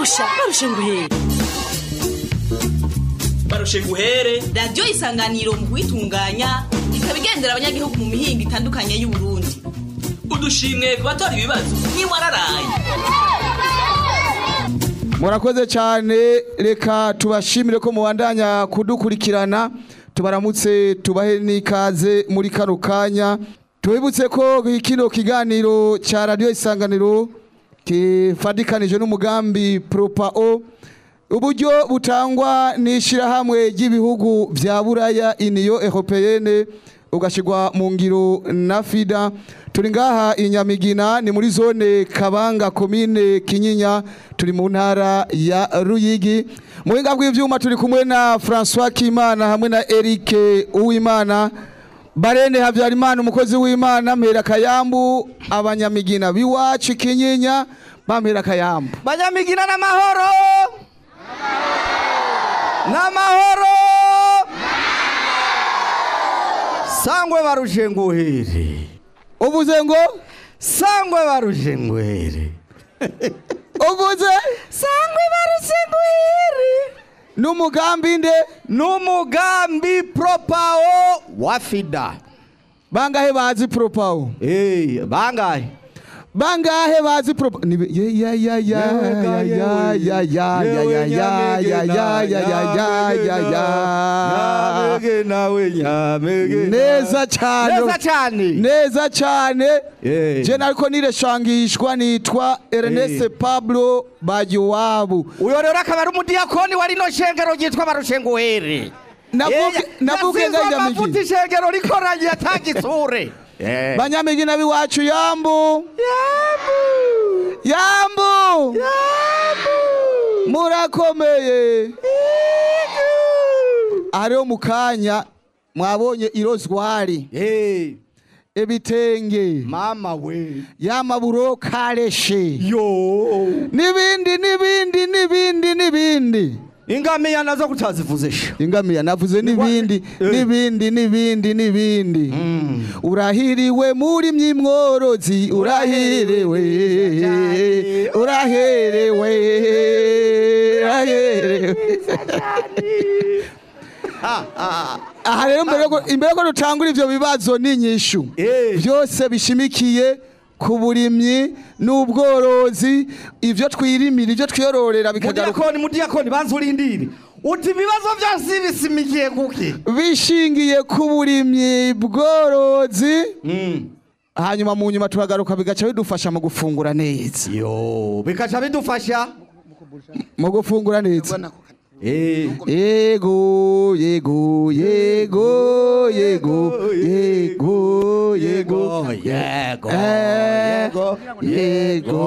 barusha barusha nguhere barushe guhere radiyo isanganiro mu kuyitunganya ikaba igendera abanyagihugu mu mihinga itandukanye y'uburundi udushimwe ku batora ibibazo ntiwararaye murakoze cyane reka tubashimire ko mubandanya kudukurikirana tubaramutse tubahe n'ikaze muri kano kanya tubibutse ko kino kiganiro cya radiyo isanganiro kifadikanije n'umugambi propao uburyo butangwa n'ishyirahamwe ry'ibihugu bya buraya iniyo europeyene ugashyirwa mu ngiro na fida turi ngaha i nyamigina ni muri zone kabanga komine kinyinya turi mu ntara ya ruyigi mu buhinga bw'ibyuma turi kumwe na francois kimana hamwe na eric uwimana barene habyarimana umukozi w'imana mpera kayambu abanyamigina biwacu kinyinya bampera kayambu banyamigina n'amahoro n'amahoro sangwe barushe nguhere uvuze ngo sangwe barushe nguhere uvuze sangwe barushe nguhere n'umugambi nde n'umugambi propao wa fida bangahe bazi propao Eh, bangahe bangahe bazi propo ni ya ya ya ya ya ya ya ya ya ya ya ya ya ya ya ya nyamege nawe nyamege neza cyane neza cyane neza cyane Eh. je nariko nireshangishwa nitwa Ernest Eh. Pablo Bagiwabo uyo rero akaba ari umudiyakoni wa rino shengero ryitwa barushenguhere Navuge- navuge nga amavuta Nyamigi. ishengero rikoranye atagitsure banyamigina biwacu yambu yambu murakomeye hariho mu kanya mwabonye irozwari ibitenge mama we y'amaburo kareshe yo n'ibindi n'ibindi n'ibindi n'ibindi ingamiya nazo kutazivuze sha ingamiya navuze n'ibindi Eh. n'ibindi n'ibindi n'ibindi urahiriwe muri myimworozi urahiriwe uraherewe uraherewe aha rero mbere yuko- imbere ko dutangura ivyo bibazo n'inyishu Eh. byose bishimikiye ku burimyi n'ubworozi ivyo twirimira ivyo twiyororera bikagaruka mudiyakoni mudiyakoni banza urindire uti ibibazo byose bisimikiye kuki bishingiye ku burimyi bworozi hanyuma mu nyuma tuhagaruka bigaca bidufasha mu gufungura neza yo bikaca bidufasha mu gufungura neza Eh. yego yego yego yego yego yego yego Eh, yego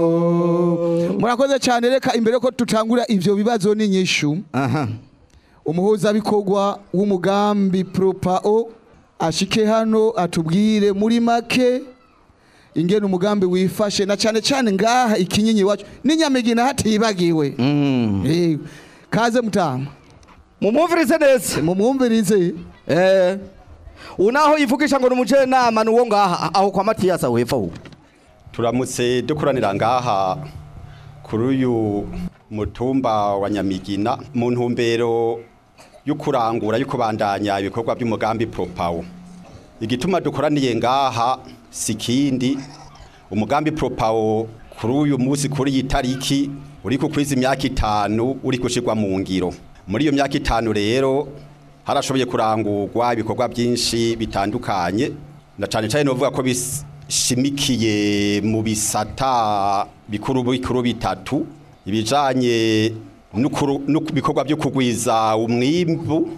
murakoze cyane reka imbere ko tutangura ivyo bibazo n'inyishu aha umuhuzabikorwa w'umugambi propao ashike hano atubwire muri make ingene umugambi wifashe na cyane cyane ngaha ikinyenyi wacu n'inyamigina hatibagiwe Yego. kaze mutama mumwumvirize neza mumwumvirize eh unaho yivugisha ngo ni umujenama ni uwo ngaha aho kwa matiyasi aho hepfo aho turamutse dukoranira ngaha kuri uyu mutumba wa nyamigina mu ntumbero yo kurangura yo kubandanya ibikorwa by'umugambi propawo igituma dukoraniye ngaha si kindi umugambi propawo kuri uyu munsi kuri iyi tariki uri ku kwiza imyaka itanu uri gushyirwa mu ngiro muri iyo myaka itanu rero harashoboye kurangurwa ibikorwa byinshi bitandukanye na cyane cyane novuga ko bishimikiye mu bisata bikuru bikuru bitatu ibijanye n'ukuru- n'ibikorwa byo kugwiza umwimbu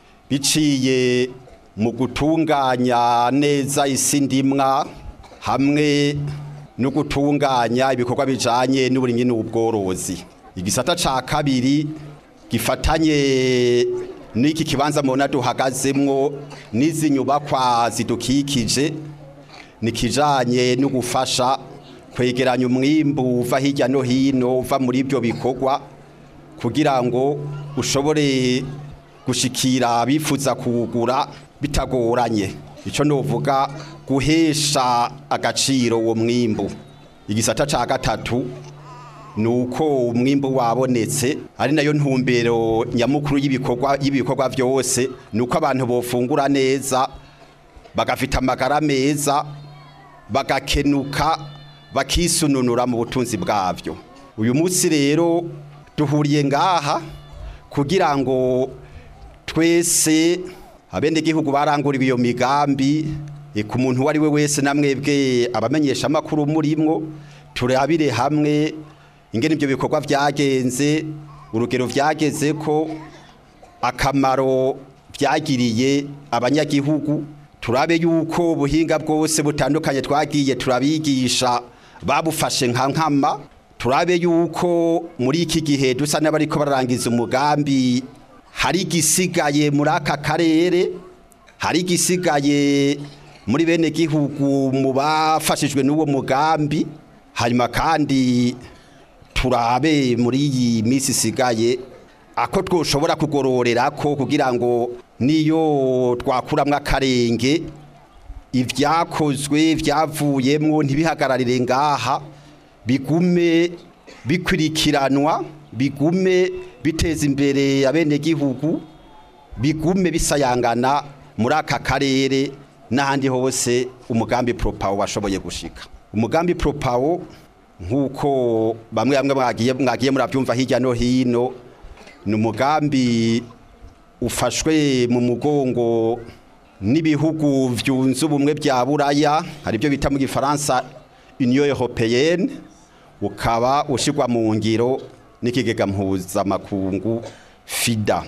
biciye mu gutunganya neza isi ndimwa hamwe no gutunganya ibikorwa bijanye n'uburimyi n'ubworozi igisata ca kabiri gifatanye n'iki kibanza mubona duhagazemwo n'izi nyubakwa zidukikije ni kijanye no gufasha kwegeranya umwimbu uva hirya no hino uva muri ibyo bikorwa kugira ngo ushobore gushikira abifuza kuwugura bitagoranye icyo novuga guhesha agaciro uwo mwimbu igisata ca gatatu nuko umwimbu wabonetse ari nayo ntumbero nyamukuru y'ibikorwa y'ibikorwa byose nuko abantu bofungura neza bagafita amagara meza bagakenuka bakisununura mu butunzi bwabyo uyu munsi rero duhuriye ngaha kugira ngo twese abenegihugu baranguriwe iyo migambi e, ku muntu uwo ari we wese namwebwe abamenyesha amakuru murimwo turabire hamwe ingene ibyo bikorwa byagenze urugero vyageze ko akamaro byagiriye abanyagihugu turabe yuko ubuhinga bwose butandukanye twagiye turabigisha babufashe nka nkama turabe yuko muri iki gihe dusa n'abariko bararangiza umugambi hari igisigaye muri aka karere hari igisigaye muri bene gihugu mu bafashijwe n'uwo mugambi hanyuma kandi turabe muri iyi minsi isigaye ako twoshobora kugororera ko kugira ngo niyo twakuramwo akarenge ibyakozwe byavuyemwo ntibihagararire ngaha bigume bikurikiranwa bigume biteza imbere abenegihugu bigume bisayangana muri aka karere n'ahandi hose umugambi propawo washoboye gushika umugambi propawo nk'uko bamwe bamwe mwagiye mwagiye murabyumva hirya no hino ni umugambi ufashwe mu mugongo n'ibihugu byunze ubumwe bya buraya hari byo bita mu gifaransa union européenne ukaba ushyirwa mu ngiro n'ikigega mpuzamakungu fida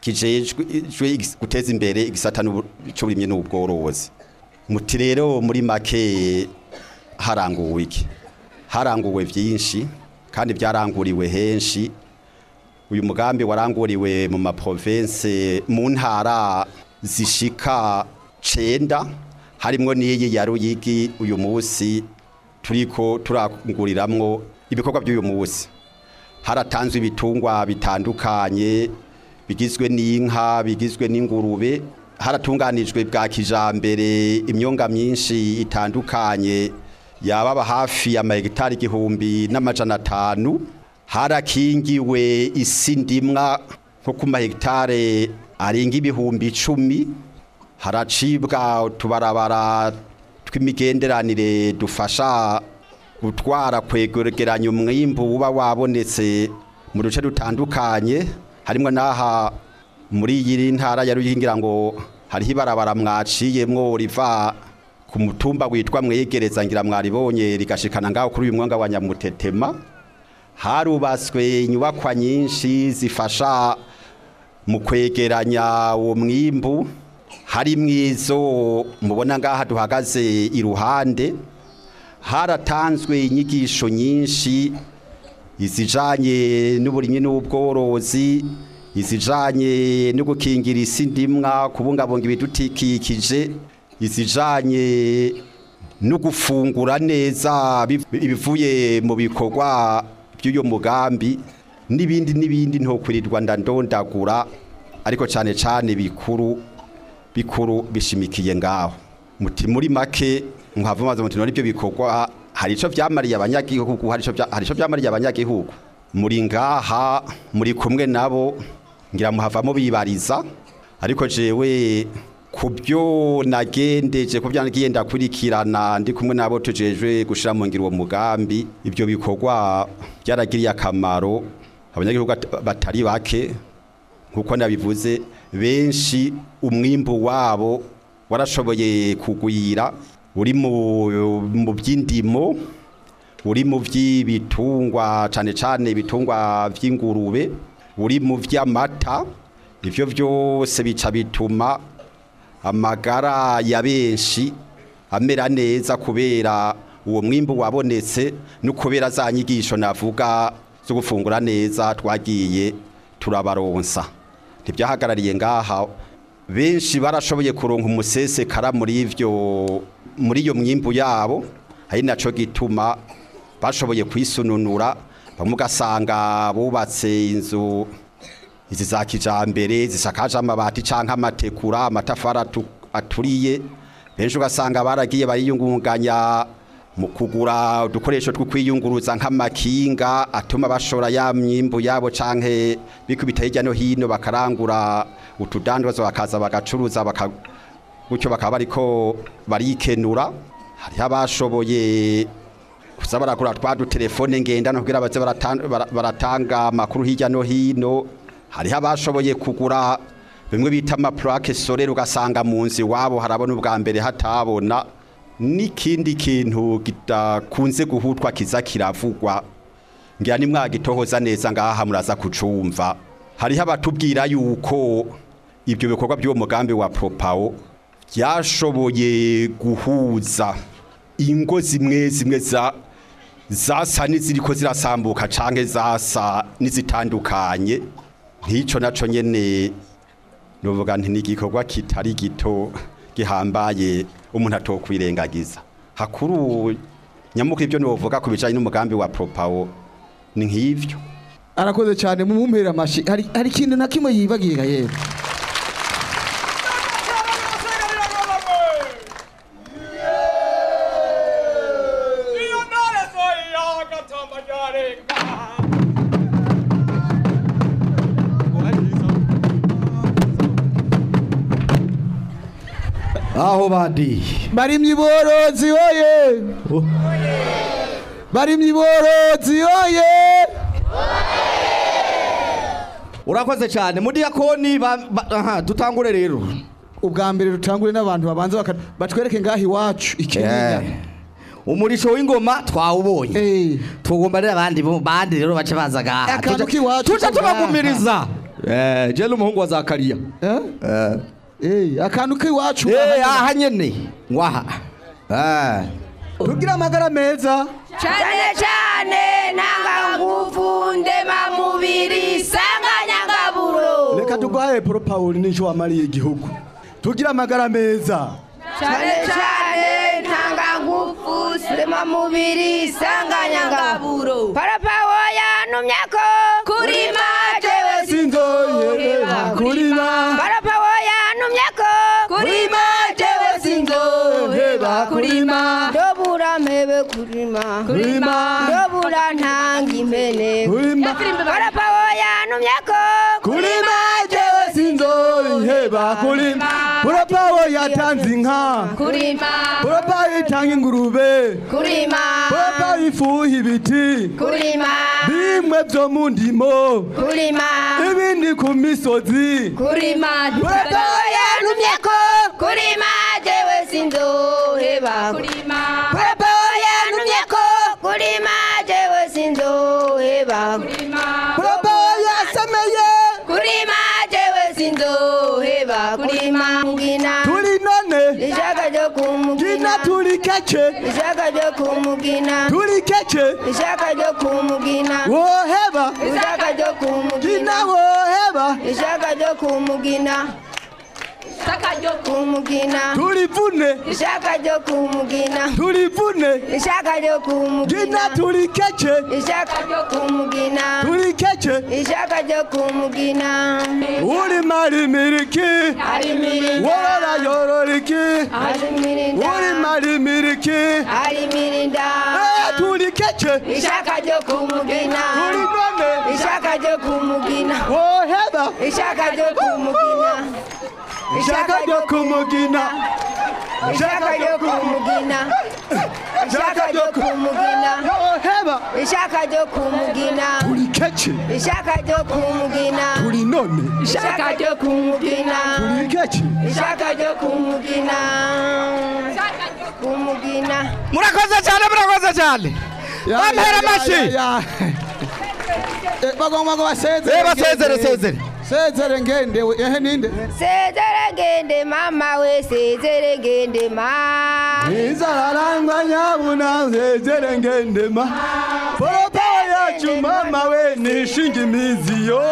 kijejwe guteza imbere igisata cy'uburimyi n'ubworozi muti rero muri make haranguwe iki haranguwe byinshi kandi byaranguriwe henshi uyu mugambi waranguriwe mu maprovince mu ntara zishika cenda harimwo n'iyi ya Ruyigi uyu munsi turiko turanguriramwo ibikorwa by'uyu munsi haratanzwe ibitungwa bitandukanye bigizwe n'inka bigizwe n'ingurube haratunganijwe bwa kijambere imyonga myinshi itandukanye yababa hafi ya mahegitari igihumbi n'amajana atanu harakingiwe isi ndimwa nko ku mahegitare arenga ibihumbi icumi haracibwa utubarabara tw'imigenderanire dufasha gutwara kwegeranya umwimbu uba wabonetse mu duce dutandukanye harimo n'aha muri iyi ntara ya Ruyingira ngo hariho ibarabara mwaciyemwo riva ku mutumba witwa mwegereza ngira mwaribonye rigashikana ngaho kuri uyu mwanga wa Nyamutetema harubatswe inyubakwa nyinshi zifasha mu kwegeranya uwo mwimbu hari mwizo mubona ngaha duhagaze iruhande haratanzwe inyigisho nyinshi izijanye n'uburimyi n'ubworozi izijanye no gukingira isi ndimwa kubungabunga ibidukikije izijanye no gufungura neza ibivuye mu bikorwa by'uyo mugambi n'ibindi n'ibindi ntokwirirwa ndandondagura ariko cyane cyane bikuru bikuru bishimikiye ngaho muti muri make nkava maze muti nibyo bikorwa hari ico vyamariye abanyagihugu hari ico hari ico vyamariye abanyagihugu muri ngaha muri kumwe nabo ngira muhavamo bibariza ariko jewe kubyo nagendeje kubyo nagiye ndakurikirana ndi kumwe nabo tujejwe gushira mu ngiro uwo mugambi ibyo bikorwa byaragiriye akamaro abanyagihugu batari bake nkuko nabivuze benshi umwimbu wabo warashoboye kugwira uri mu by'indimo uri mu by'ibitungwa cyane cyane ibitungwa by'ingurube uri mu by'amata ibyo byose bica bituma amagara ya benshi amera neza kubera uwo mwimbu wabonetse no kubera za nyigisho navuga zo gufungura neza twagiye turabaronsa ntibyahagarariye ngaha benshi barashoboye kuronka umusesekara muri ivyo muri iyo mwimbu yabo ari naco gituma bashoboye kwisununura bamwe ugasanga bubatse inzu izi za kijambere zisakaje amabati canke amatekura amatafari aturiye benshi ugasanga baragiye bariyungunganya mu kugura udukoresho two kwiyunguruza nk'amakinga atuma bashora ya myimbu yabo canke bikubita hirya no hino bakarangura utudandazwa bakaza bagacuruza baka gutyo bakaba bariko barikenura hariho abashoboye kuza barakura twa dutelefone ngendana kugira baze baratan- bara- baratanga amakuru hirya no hino hariho abashoboye kugura bimwe bita amaplake solere ugasanga mu nzu iwabo harabona ubwa mbere hatabona n'ikindi kintu kidakunze guhutwa kiza kiravugwa ngira ni mwagitohoza neza ngaha muraza kucumva hariho abatubwira yuko ibyo bikorwa by'uwo mugambi wa propawo byashoboye guhuza ingo zimwe zimwe za zasa n'iziriko zirasambuka canke zasa n'izitandukanye nk'ico naco nyene nuvuga nti n'igikorwa kitari gito gihambaye umuntu atokwirengagiza hakuru nyamukuru ibyo novuga ku bijanye n'umugambi wa propawo ni nk'ivyo arakoze cyane mumumpera amashi hari hari ikintu na kimwe yibagiye yewe aho bandi barimye iborozi oye barimye iborozi oye urakoze cyane mudiyakoni ba- ba- aha dutangure rero ubwa mbere dutangure n'abantu babanza baka- batwereke ngaho iwacu ikinyinya umurisho w'ingoma twawubonye Eh. tugomba rero abandi bo- bandi rero bace baza gaha Akantu k'iwacu tuca ko ngaha. tubagumiriza eh je n'umuhungu wa Zakariya Eh? eh Eh, akantu k'iwacu eh aha nyene ngwaha eh tugira amagara meza cyane cyane ntanga nguvu ndema mubiri sanganyangaburo reka turwaye paul paul n'icyo wamariye igihugu tugira amagara meza cyane cyane ntanga nguvu ndema mubiri sanganyangaburo parapawo yantumye ko kurima jewe sinzoyerera kurima parapawo yantumye ko kurima jewe sinzoheba kurima ndobura mpebe kurima Kurima. ndobura ntanga impene Kurima. parapawo yantumye ko kurima jewe sinzoyiheba kurima purapawo yatanze inka kurima purapawo itanga ingurube kurima purapawo ifuha ibiti kurima bimwe byo mu ndimo kurima ibindi ku misozi kurima parapawo yantumye ko kurima jewe sinzoheba kurima parapawo yantumye ko kurima jewe sinzoheba kurima purapawo yasemeye kurima jewe sinzoheba kurima mugina turi none ishaka ryo kumugina gina turi keke ishaka ryo kumugina turi keke ishaka ryo kumugina woheba ishaka ryo gina kumugina woheba ishaka ryo kumugina ishaka ryo kumugina turivune ishaka ryo kumugina turivune ishaka ryo gina kumugina turi keke ishaka ryo kumugina turi keke ishaka ryo kumugina uri marimiriki ari mirinda worora yororiki ari mirinda uri marimiriki ari mirinda Eh, turi keke ishaka ryo kumugina turi none ishaka ryo kumugina woheba ishaka ryo kumugina ishaka ryo kumugina ishaka ryo kumugina ishaka ryo kumugina woheba ishaka ryo kumugina turi keke ishaka ryo kumugina turi none ishaka ryo kumugina turi keke ishaka ryo kumugina kumugina murakoze cyane murakoze cyane Ya, bampera ya, ya, amashi ya, ya. Eh, bagomba ngo basezere Eh, basezere, ngende. sezere. sezere ngende we ehe ninde sezere gende mama we sezere gende ma izararangwa nyabuna zezere ngendema poropawo yacu mama we nishinga imizi yo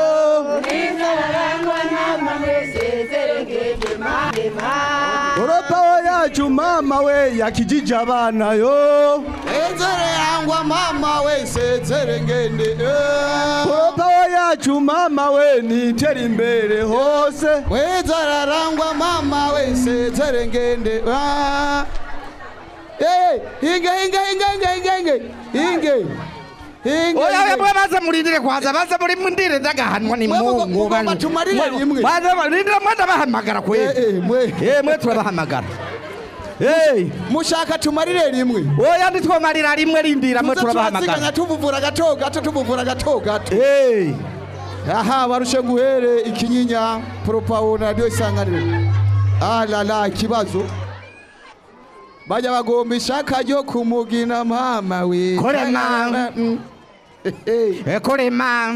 poropawo yacu mama we yakijije abana yo sezere yangwa mama we sezere ngende eh. poropawo yacu mama we nitera imbere hose wezararangwa mama we sezere ngende ah. Eh, hinge hinge hinge hinge hinge hinge hinge hinge oya oya hinge. mwe baza murindire kwanza baza muri mundire ndagahanwa ni Mwe mugo- mungu mugomba bani. tumarire Mwe- rimwe. baza murindire mwenda bahamagara Eh, kweli eh, mwe eh mwe turabahamagara eh mushaka tumarire rimwe oya nditwomarira rimwe rindira mwe tuze turabahamagara turaziganya tubuvura gato gato tubuvura gato gato eh aha barushe nguhere ikinyinya propawo na radiyo isanganiro alala ikibazo bajya bagomba ishaka ryo kumugina mama we Kore ma. Mm. Hehe. ekorema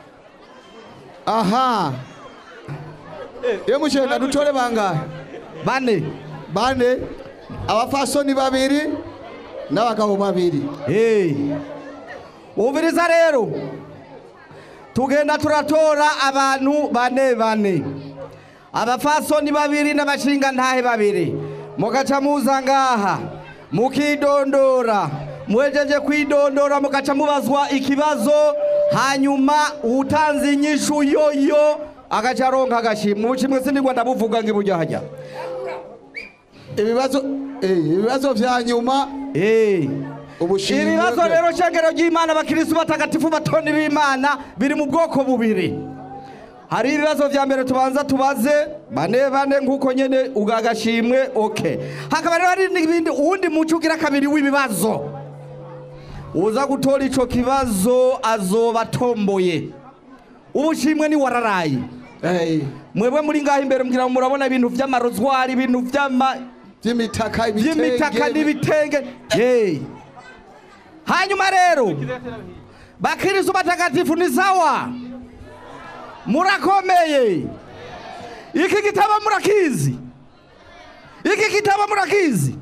aha iyo mushenda dutore bangahe bane bane abafasoni babiri n'abagabo babiri eh umviriza rero tugenda turatora abantu bane bane abafasoni babiri n'abashinga ntahe babiri mugaca muza ngaha mukidondora mwejeje kwidondora mugaca mubazwa ikibazo hanyuma utanze inyishu yoyo agaca aronka agashimwe ubushimwe sinigwa ndabuvuga ngibujya hajya ibibazo eh, ibibazo vya nyuma Eh. ubushimwe ibibazo bwe. rero shengero ry'imana abakirisitu batagatifu batoni b'imana biri mu bwoko bubiri hari ibibazo vya mbere tubanza tubaze bane bane nk'uko nyene ugagashimwe oke hakaba rero hari n'ibindi uwundi muco ugira kabiri w'ibibazo uza gutora ico kibazo azoba atomboye ubushimwe ni wararaye Eh, mwebwe muri ngaho imbere mugira ngo murabona ibintu vy'amarozwari ibintu vy'ama by'imitaka by'imitaka n'ibitenge Yey. hanyuma rero bakirisu batagatifu ni sawa murakomeye iki gitabo murakizi iki gitabo murakizi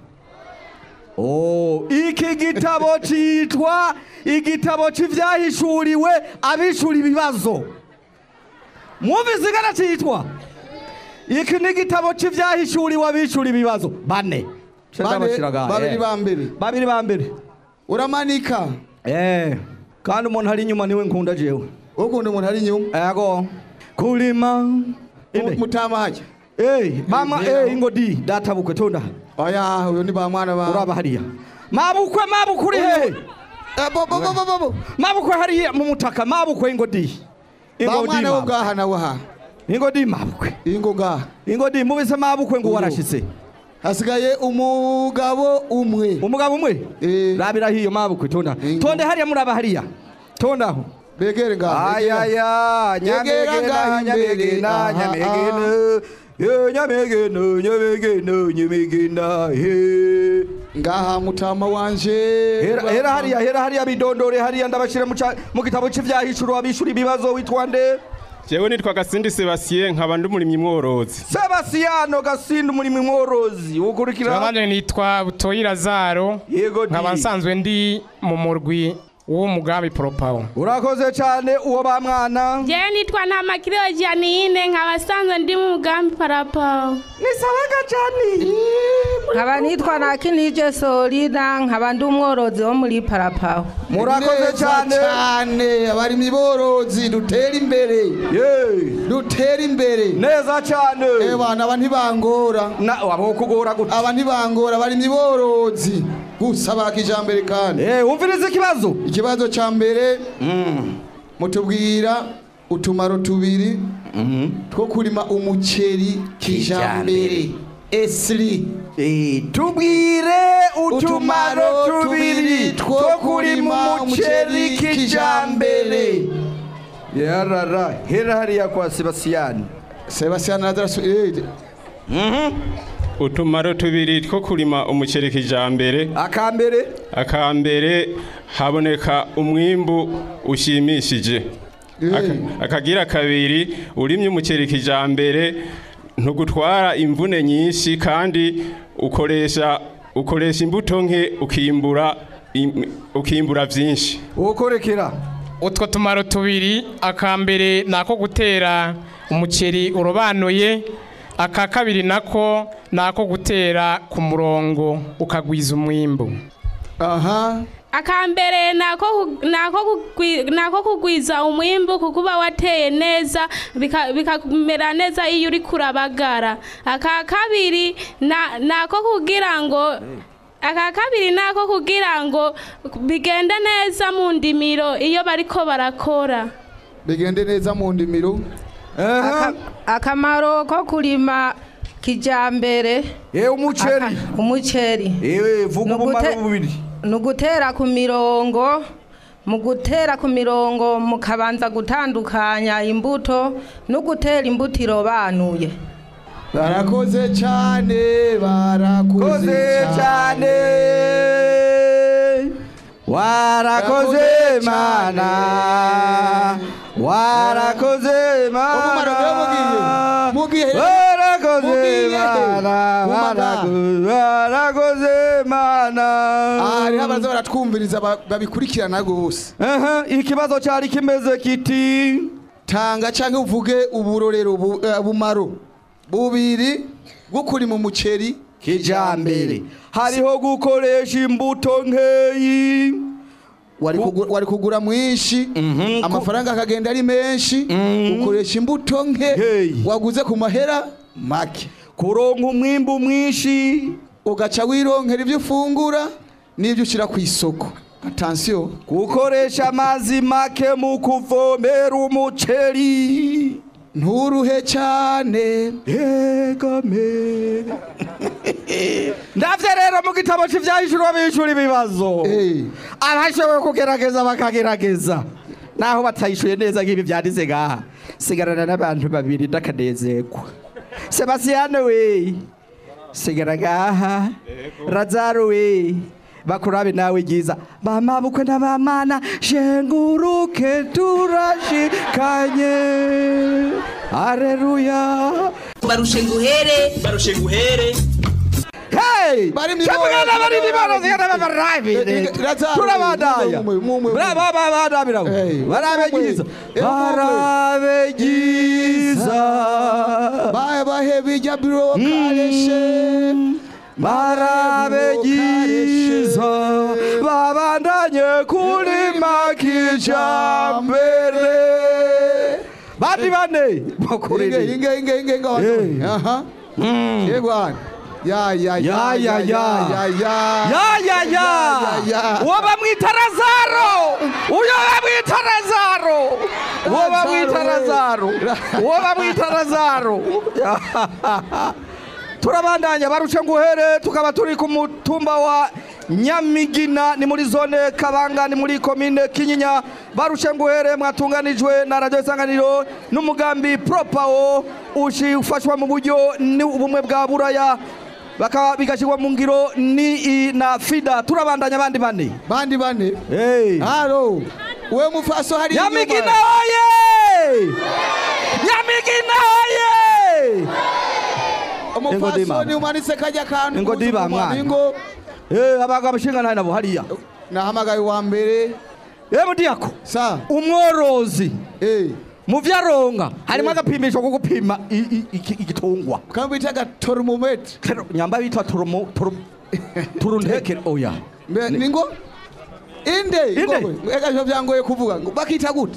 Oh, iki gitabo citwa igitabo c'ivyahishuriwe abishura ibibazo mwumvise ingana citwa iki ni igitabo c'ivyahishuriwe abishura ibibazo bane Bane, babiri ba mbere babiri ba mbere uramanika eh kandi umuntu ari inyuma niwe nkunda jewe ukunda umuntu ari inyuma ego kulima ine mutamaje eh mama eh ingodi data bukwe tonda oya uyo ni ba mwana ba uraba hariya mabukwe mabukwe uri hehe Eh, bo bo bo bo bo bo mabukwe hariya mu mutaka mabukwe ingodi ba ingodi mwana wo mabukwe. ngaha nawe ha ingodi mabukwe ingo ngaha ingodi mubise mabukwe ngo Ubu. warashitse hasigaye umugabo umwe umugabo umwe Eh. rabira hiyo mabukwe tonda Ingo. tonde hariya muraba hariya tondaho begere ngaha begere. ayaya Nyegera ngaha nyamegena imbere. nyamegena Aha, nyamegena ye nyamegena nyamegena nyamegena he ngaha mutama wanje hera hera hariya hera hariya bidondore hariya ndabashire mu ca- mu gitabo c'ivyahishuro abishura ibibazo witwa nde jewe nitwa gasindi sebastien nkaba ndi umurimyi mworozi Sebastiano Gasindi umurimo mworozi ukurikira Nanjye nitwa Butoyi Lazaro yego di nkaba nsanzwe ndi mu murwi w'umugambi Propawo urakoze cyane uwo ba mwana jewe nitwa ntamakiriyo janine nkaba sanzwe ndi mu mugambi parapawo ni sawaga cyane nkaba nitwa nakinije solida nkaba ndi umworozi wo muri parapawo murakoze Neza cyane cyane abarimyi borozi dutera imbere Ye. dutera imbere neza cyane Eh bana aba ntibangora na abo kugora gute aba ntibangora abarimyi borozi gusa ba kijambere kandi eh umvirize ikibazo ikibazo ca mbere mutubwira utumaro tubiri two kurima umuceri kijambere esri Eh, tubwire utumaro tubiri two kurima umuceri kijambere yarara hera hariya kwa Sebastian Sebastian Lazarus eh, utumaro tubiri two kurima umuceri kijambere akambere akambere haboneka umwimbu ushimishije Aka- akagira kabiri urimye umuceri kijambere ntugutwara imvune nyinshi kandi ukoresha ukoresha imbuto nke ukimbura im- ukimbura vyinshi ukorekera utwo tumaro tubiri akambere ni ako gutera umuceri urobanuye aka kabiri nako ni ako gutera ku murongo ukagwiza umwimbu aha akambere nako ku- nako kugwi- nako kugwiza umwimbu kuko uba wateye neza bika- bikamera neza iyo uri kurabagara aka kabiri na- nako kugira ngo aka kabiri nako kugira ngo bigende neza mu ndimiro iyo bariko barakora bigende neza mu ndimiro Aka- akamaro ko kurima kijambere Eh umuceri. Aka- umuceri Eh vuga ubumaro Nugute- bubiri. ni ugutera ku mirongo mu gutera ku mirongo mukabanza gutandukanya imbuto no gutera imbuto irobanuye barakoze cyane barakoze cyane warakoze mana warakoze mana warakoze mana warakoze- warakoze mana hariho abaza baratwumviriza ba- babikurikirana rwose ikibazo cyari kimeze kiti tanga cyangwa uvuge uburorero bu- eh, bumaro bubiri bwo kurima umuceri kijambere hariho gukoresha imbuto nkeyi wari kugura- wari kugura mwinshi amafaranga akagenda ari menshi ukoresha imbuto nke waguze ku mahera make kuronka umwimbu mwinshi ugaca wironkera ibyo ufungura n'ibyo ushyira ku isoko atansiyo gukoresha amazi make mu kuvomera umuceri nturuhe cyane egame ndavye rero mu gitabo c'ivyahishurwa bishura ibibazo abashoboye kugerageza bakagerageza naho batayishuye neza nk'ibi vyanditse ngaha sigarana n'abantu babiri ndakanezerwa sebasiyane we sigara ngaha razaro we bakurabe nawe ryiza bamabukwe n'abamana shenguruke turashikanye Aleluya. barushe nguhere barushe nguhere Hey! Bari mu Cyangwa ibara- bari mu ibara zigana Eh, barabe. eh, Lazaro, Turabandanya. mumwe, mumwe, mumwe. Bravo baba baba Hey, Barabe mumwe. giza. Eh, mumwe. Barabe giza. bahe bahe bijya biro kareshe Barabe giza. Babandanye kurima kijambere. Bandi bane. inge Bakurire. inge inge inge inge abantu. aha yegwana ya ya Ya ya ya. ya ya Ya ya ya. ya. Uwo bamwita Lazaro. Uyo bamwita Lazaro. Uwo bamwita Lazaro. Uwo bamwita Lazaro. Turabandanya baruce nguhere tukaba turi ku mutumba wa Nyamigina ni muri zone Kabanga ni muri komine Kinyinya baruce nguhere mwatunganijwe na radio isanganiro n'umugambi Propawo ushi ufashwa mu buryo ni ubumwe bwa buraya bakaba bigashyirwa mu ngiro ni i- na fida turabandanya abandi bane bandi bane hey. haro we mufaso hari nyamigina oye nyamigina oye umufaso mama. ni umanitse kajya kantu Ingo kuza diba ku mwana. ingo Eh, abagabo abashinga nabo hariya nahamagaye wa mbere yewe diyako sa umworozi eh mu vyaronga harimo agapimisho ko gupima i- i- iki- igitungwa kama bita gatoromometre Tero- nyamba bitwa turumu turuntekere oya Mbe- ningo inde Inde? ingogwe ega byo byangoye kuvuga ngo bakita gute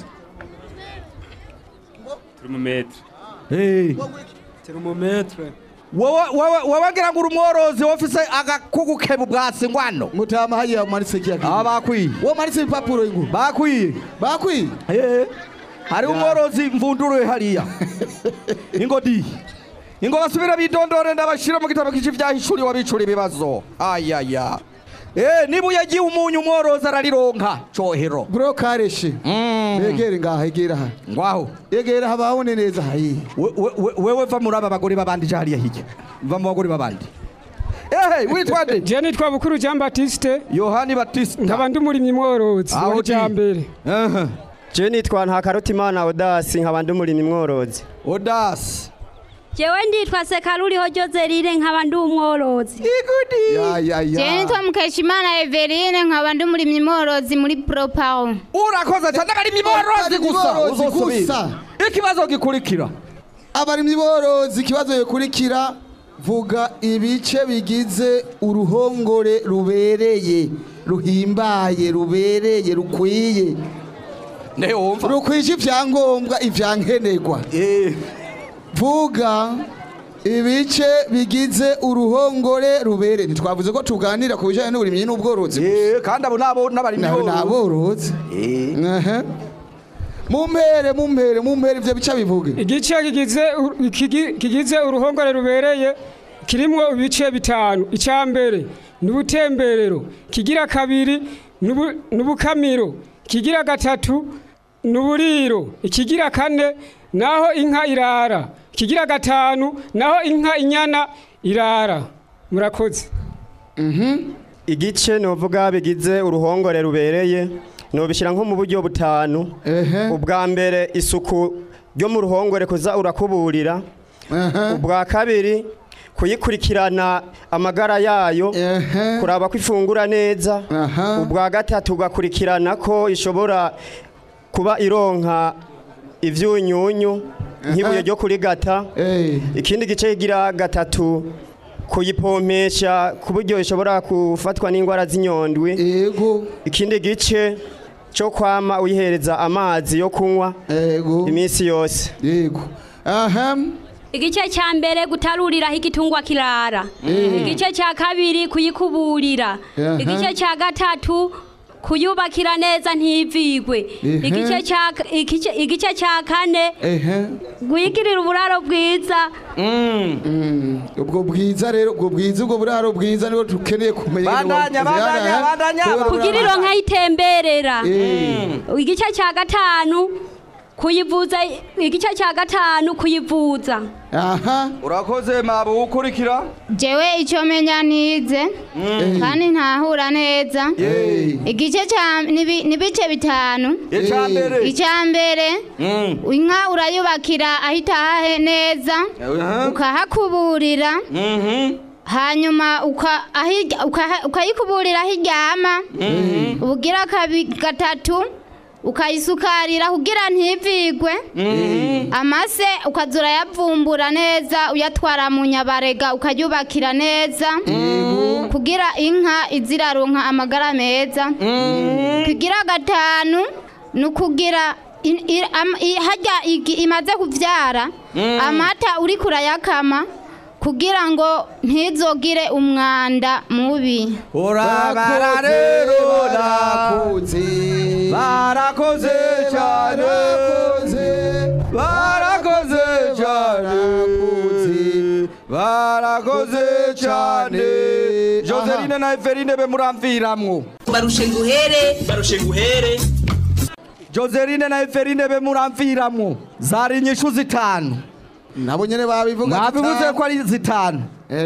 Termometre. hey. Termometre. wowe wowe wowe ngira ngo uri umworozi wofise agakugukeba ubwatsi ngwano mutama hariya umanitse kiya aba bakwiye wo umanitse ibipapuro ingo bakwiye bakwiye Eh, hariho umworozi mvunduruye hariya ingo di ingo basubire bidondore ndabashira mu gitabo kici vyahishuriwe abicura ibibazo ayaya Eh, niba uyagiye umunyu umworozi ararironka cohero bro kareshe begere ngaha egera aha ngwaho egera hababone neza hayi We- we- we- wewe va muri aba bagore babandi je hariya hirya va mu bagore babandi ehe witwa nde je nitwa bukuru jean batiste yohani batista nkaba ndi umurimyi mworozi Aho wa di. kijambere je nitwa ntakarutimana odasi nkaba ndi umurimyi mworozi odasi jewe nditwa sekaruriho jozeline nkaba ndi umworozi ya ya Je nitwa Mukeshimana Everine nkaba ndi umurimyi mworozi muri Propawo. urakoze cyane abarimyi borozi gusa Borozi uzosubira. gusa. ikibazo gikurikira abarimyi borozi ikibazo gikurikira vuga ibice bigize uruhongore rubereye ruhimbaye rubereye rukwiye rukwije ivyangombwa ivyankenerwa vuga ibice bigize uruhongore rubere ntitwavuze ko tuganira ku bijyanye n'uburimyi n'ubworozi Eh, kandi abo nabo n'abarimyi nawe borozi. naborozi Ehe. mumpere mumpere mumpere ivyo bica bivuge igice kigize uru- kigi- kigize uruhongore rubereye kirimwo ibice bitanu icya mbere ni ubutemberero kigira kabiri ni ubu- ni ubukamiro kigira gatatu ni uburiro ikigira kane naho inka irara kigira gatanu naho inka inyana irara murakoze igice novuga bigize uruhongore rubereye nobishyira nko mu buryo butanu ubwa mbere isuku ryo mu ruhongore kuza urakuburira ubwa kabiri kuyikurikirana amagara yayo kuraba ko ifungura neza ubwa gatatu ugakurikirana ko ishobora kuba ironka ivyunyunyu nk'ibuye ryo kurigata ikindi gice kigira gatatu kuyipompesha ku buryo ishobora gufatwa n'indwara z'inyondwi ikindi gice cyo kwama uyihereza amazi yo kunywa iminsi yose yego aha igice cya mbere gutaruriraho igitungwa kirara igice cya kabiri kuyikuburira Aha. igice cya gatatu kuyubakira neza ntivigwe Ehe. igice cya igice- igice cya kane ehe guyigirira uburaro bwiza ubwo bwiza rero ubwo bwiza ubwo buraro bwiza nibo dukeneye kumenya Bandanya, bandanya, bandanya. kugira ironka yitemberera Eh. igice cya gatanu kuyivuza igice cya gatanu kuyivuza aha urakoze mabu ukurikira jewe icyo menya nize kandi ntahura neza igice cya nibi- nibice bitanu Icya mbere. icya mbere inka urayubakira aho itahahe neza Aha. ukahakuburira hanyuma uka- ahi- ukaha- ukayikuburira aho iryama ubugira kabi- gatatu ukayisukarira kugira ntivigwe amase ukaza urayavumbura neza uyatwara mu nyabarega ukayubakira neza kugira inka iziraronka amagara meza kugira gatanu ni ukugira in- i- am- i- harya igi- imaze kuvyara Mm. amata uri kurayakama kugira ngo ntizogire umwanda mubi urabara rero barakoze barakoze cyane barakoze cyane barakoze cyane joseline na eveline be muramviramwo barushe nguhere barushe nguhere joseline na eveline be muramviramwo zari inyishu zitanu nabo nyene babivuga mwabivuze zitanu. ko ari zitanu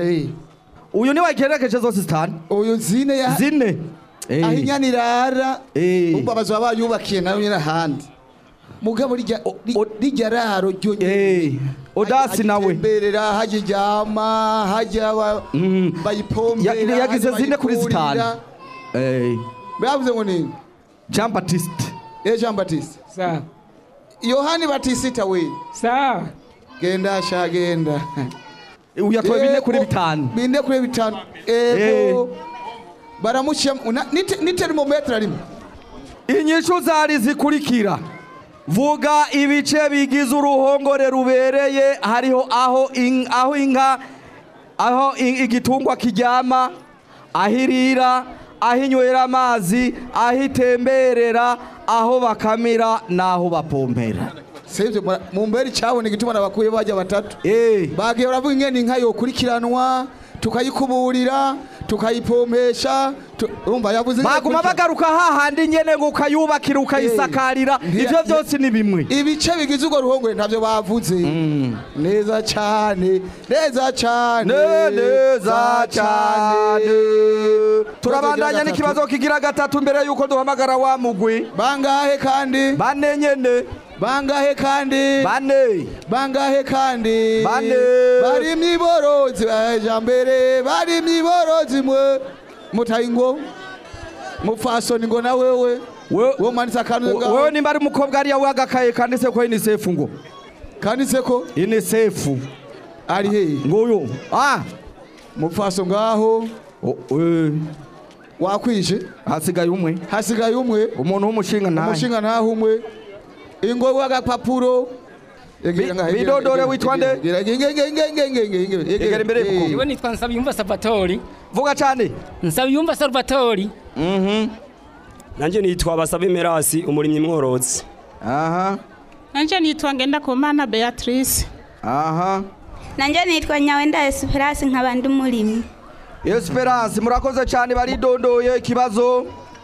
uyu ni wagerekeje zose zitanu uyu zine ya zine aho inyana irara umva bazaba bayubakiye nayo nyene ahandi mugabo rirya ri- rirya raro ryo odasi nawe berera hajya iryama hajya ba- bayipombera Ya- yagize hajya zine kuri bayikurira. zitanu bavuze ngo nini jean baptiste eh jean baptiste sawa yohani batisita we sawa genda sha genda uyatoye bine kuri bitanu bine kuri bitanu ego baramushyira ni termometre rimwe inyishu zari zikurikira vuga ibice bigize uruhongore rubereye hariho aho in- aho inka aho i- igitungwa kiryama aho irira aho inywera amazi aho itemberera aho bakamira n'aho bapompera sivyo mura- mumbere icyabona igituma nabakuye bajya batatu bagiye baravuga ingene inka yokurikiranwa tukayikuburira tukayipompesha tu- urumva yavuze ingene baguma ikurikirana. bagaruka hahandi nyene ngo ukayubakira ukayisakarira Ntiya- ivyo byose ni bimwe ibice bigize urwo ruhongore ntabyo bavuze neza cyane neza cyane neza cyane turabandanya n'ikibazo kigira gatatu mbere yuko duhamagara wa mugwi bangahe kandi bane nyene bangahe kandi bane bangahe kandi Bane. bari mwiborozi baja mbere bari mwiborozi mwe mutayingo mupfasoni ngo na wewe wo manitse akantu ngaho. wewe nimba ari umukobwa ariya wagakaye kanditse ko UNICEF ngo kanditse ko UNICEF ari he nguyu ah mupfaso ngaho wakwishe hasigaye umwe hasigaye umwe umuntu w'umushinga ntahe umushinga ntaho umwe ingo w'agapapuro bidodore witwa nde egera imbere Iwe nitwa Nsabiyumva Salvatori. Vuga cyane. Nsabiyumva Salvatori. Mhm. Nanje nitwa Basabe Merasi umurimyi mworozi. Aha. nanje nitwa ngendakumana beatrice aha nanje nitwa nyawenda esperance nkaba ndi umurimyi esperance murakoze cyane baridondoye ikibazo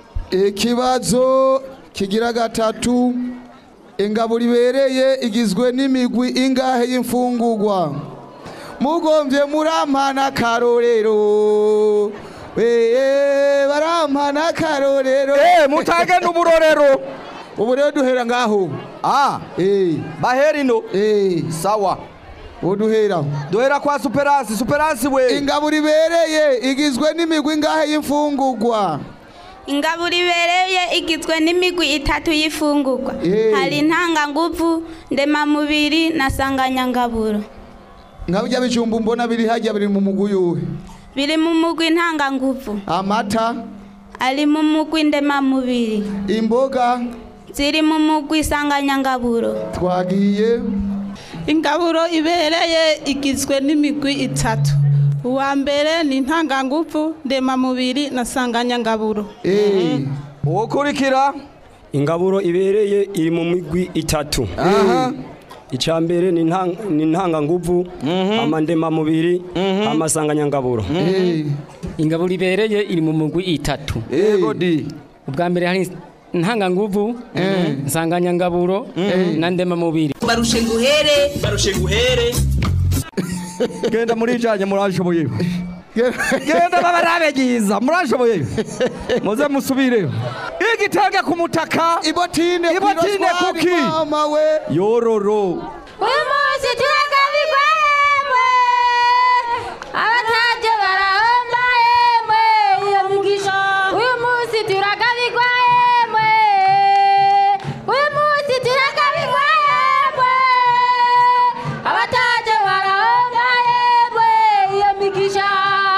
ikibazo kigira gatatu ingabo ribereye igizwe n'imigwi ingahe y'imfungurwa mugombye murampana akarorero weye barampana akarorero eh mutage n'uburorero ubu rero duhera ngaho ah eh bahera ino eh sawa uduhera duhera kwa superance superance we ingabo ribereye igizwe n'imigwi ingahe y'imfungurwa ingabo ribereye igizwe n'imigwi itatu y'ifungurwa hari intanganguvu ndemamubiri na sanganyangaburo nka bijya bijumba mbona biri hajya biri mu mugwi yuwe biri mu mugwi ntanganguvu amata ari mu mugwi ndemamubiri imboga ziri mu mugwi sanganyangaburo twagiye ingaburo ibereye igizwe n'imigwi itatu uwa mbere ni intanganguvu ndemamubiri na sanganyangaburo ukurikira ingaburo ibereye iri mu migwi itatu aha icya mbere ni intang- ni intanganguvu amandemamubiri amasanganyangaburo Ingaburo ibereye iri mu mugwi itatu. Yego di. Ubwa mbere hari ntanganguvu, nsanganyangaburo na ndemamubiri. barushe nguhere barushe nguhere genda murijanye murashoboye genda babarabe giza murashoboye muze musubireyo igitenge ku mutaka ibotine ibotine kuki mama we yororo uyu munsi turagabirwa yemwe abataje barahomba yemwe iyo migisha uyu munsi turagabirwa yemwe uyu munsi turagabirwa yemwe abataje barahomba yemwe iyo migisha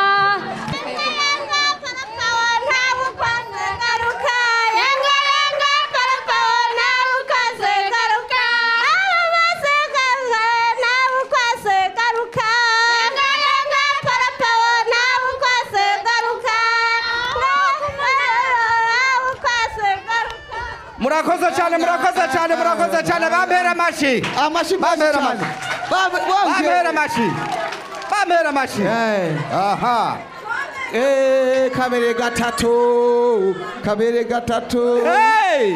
murakoze cyane murakoze cyane murakoze cyane bampera amashi amashi bampera amashi bampera amashi bampera amashi aha Eh, kabere gatatu kabere gatatu Hey!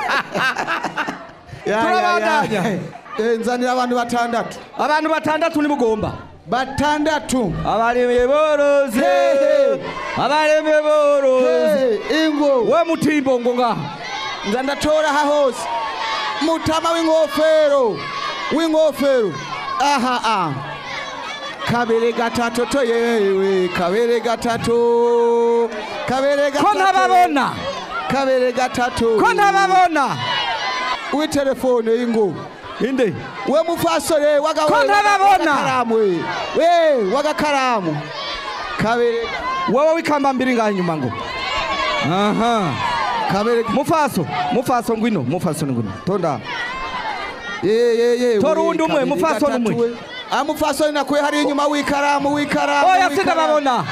Ya, ya, Turabandanya. ya. Eh, nzanira abantu batandatu abantu batandatu nibugomba batandatu abaremye boroze abaremye boroze ingo we mutimbo ngo ngaha nza ndatora aha hose mutama w'inkofero w'inkofero aha ah kabere gatatu to yewe kabere gatatu kabere gatatu ko ntababona kabere gatatu ko ntababona w'itelefone y'ingo inde we mufasore waga Ko we, ntababona? wagakaramu we we wagakaramu kabere wowe wikamba mbiri ngaha inyuma ngo aha kabere mufaso mufaso ngwino mufaso ngwino tonda ye ye ye Tora we, uwundi umwe, kabere mufasoni gatatu umwe. we. ah mufasoni nakuye hari inyuma w'ikaramu w'ikaramu oya w'ikaramu. sindababona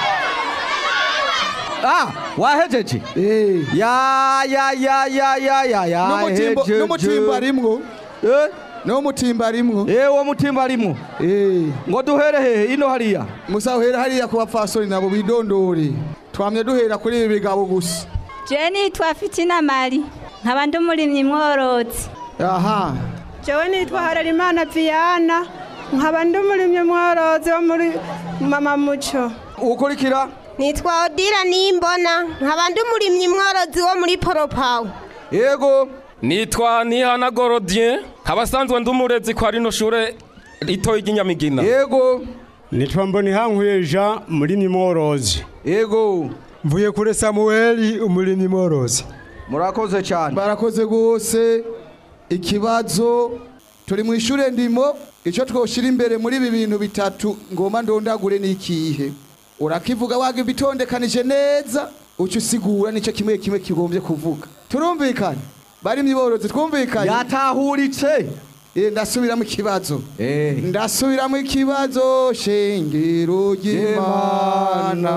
ah wahejeje ya ya ya ya ya ya ya N'umutimbo- hejeje. n'umutimba rimwo eh n'umutimba rimwo eh uwo mutimba rimwo eh ngo duhere hehe ino hariya musa uhera hariya ku bapfasoni nabo bidondore twamye duhera kuri ibi bigabo gusa jewe nitwa fitina mari nkaba ndi umurimyi mworozi aha jewe nitwa harerimana viana nkaba ndi umurimyi mworozi wo muri mama muco ukurikira nitwa odira nimbona nkaba ndi umurimyi mworozi wo muri poropawu yego nitwa nihana gorodien abasanzwe ndi umurezi kwa rino shure ritoyi ry'inyamigina yego nitwa mbonihankuye jean murimyi mworozi yego mvuye kuri samuweli umurimyi mworozi murakoze cyane barakoze rwose ikibazo turi mu ishure ndimo icyo twoshira imbere muri ibi bintu bitatu ngoma ndondagure ni ikihe urakivuga waga bitondekanije neza uca usigura nicyo kimwe kimwe kigombye kuvuga turumvikane bari mwiborozi twumvikanye yatahuritse Eh, ndasubiramo ikibazo ndasubiramo ikibazo shengero ry'imana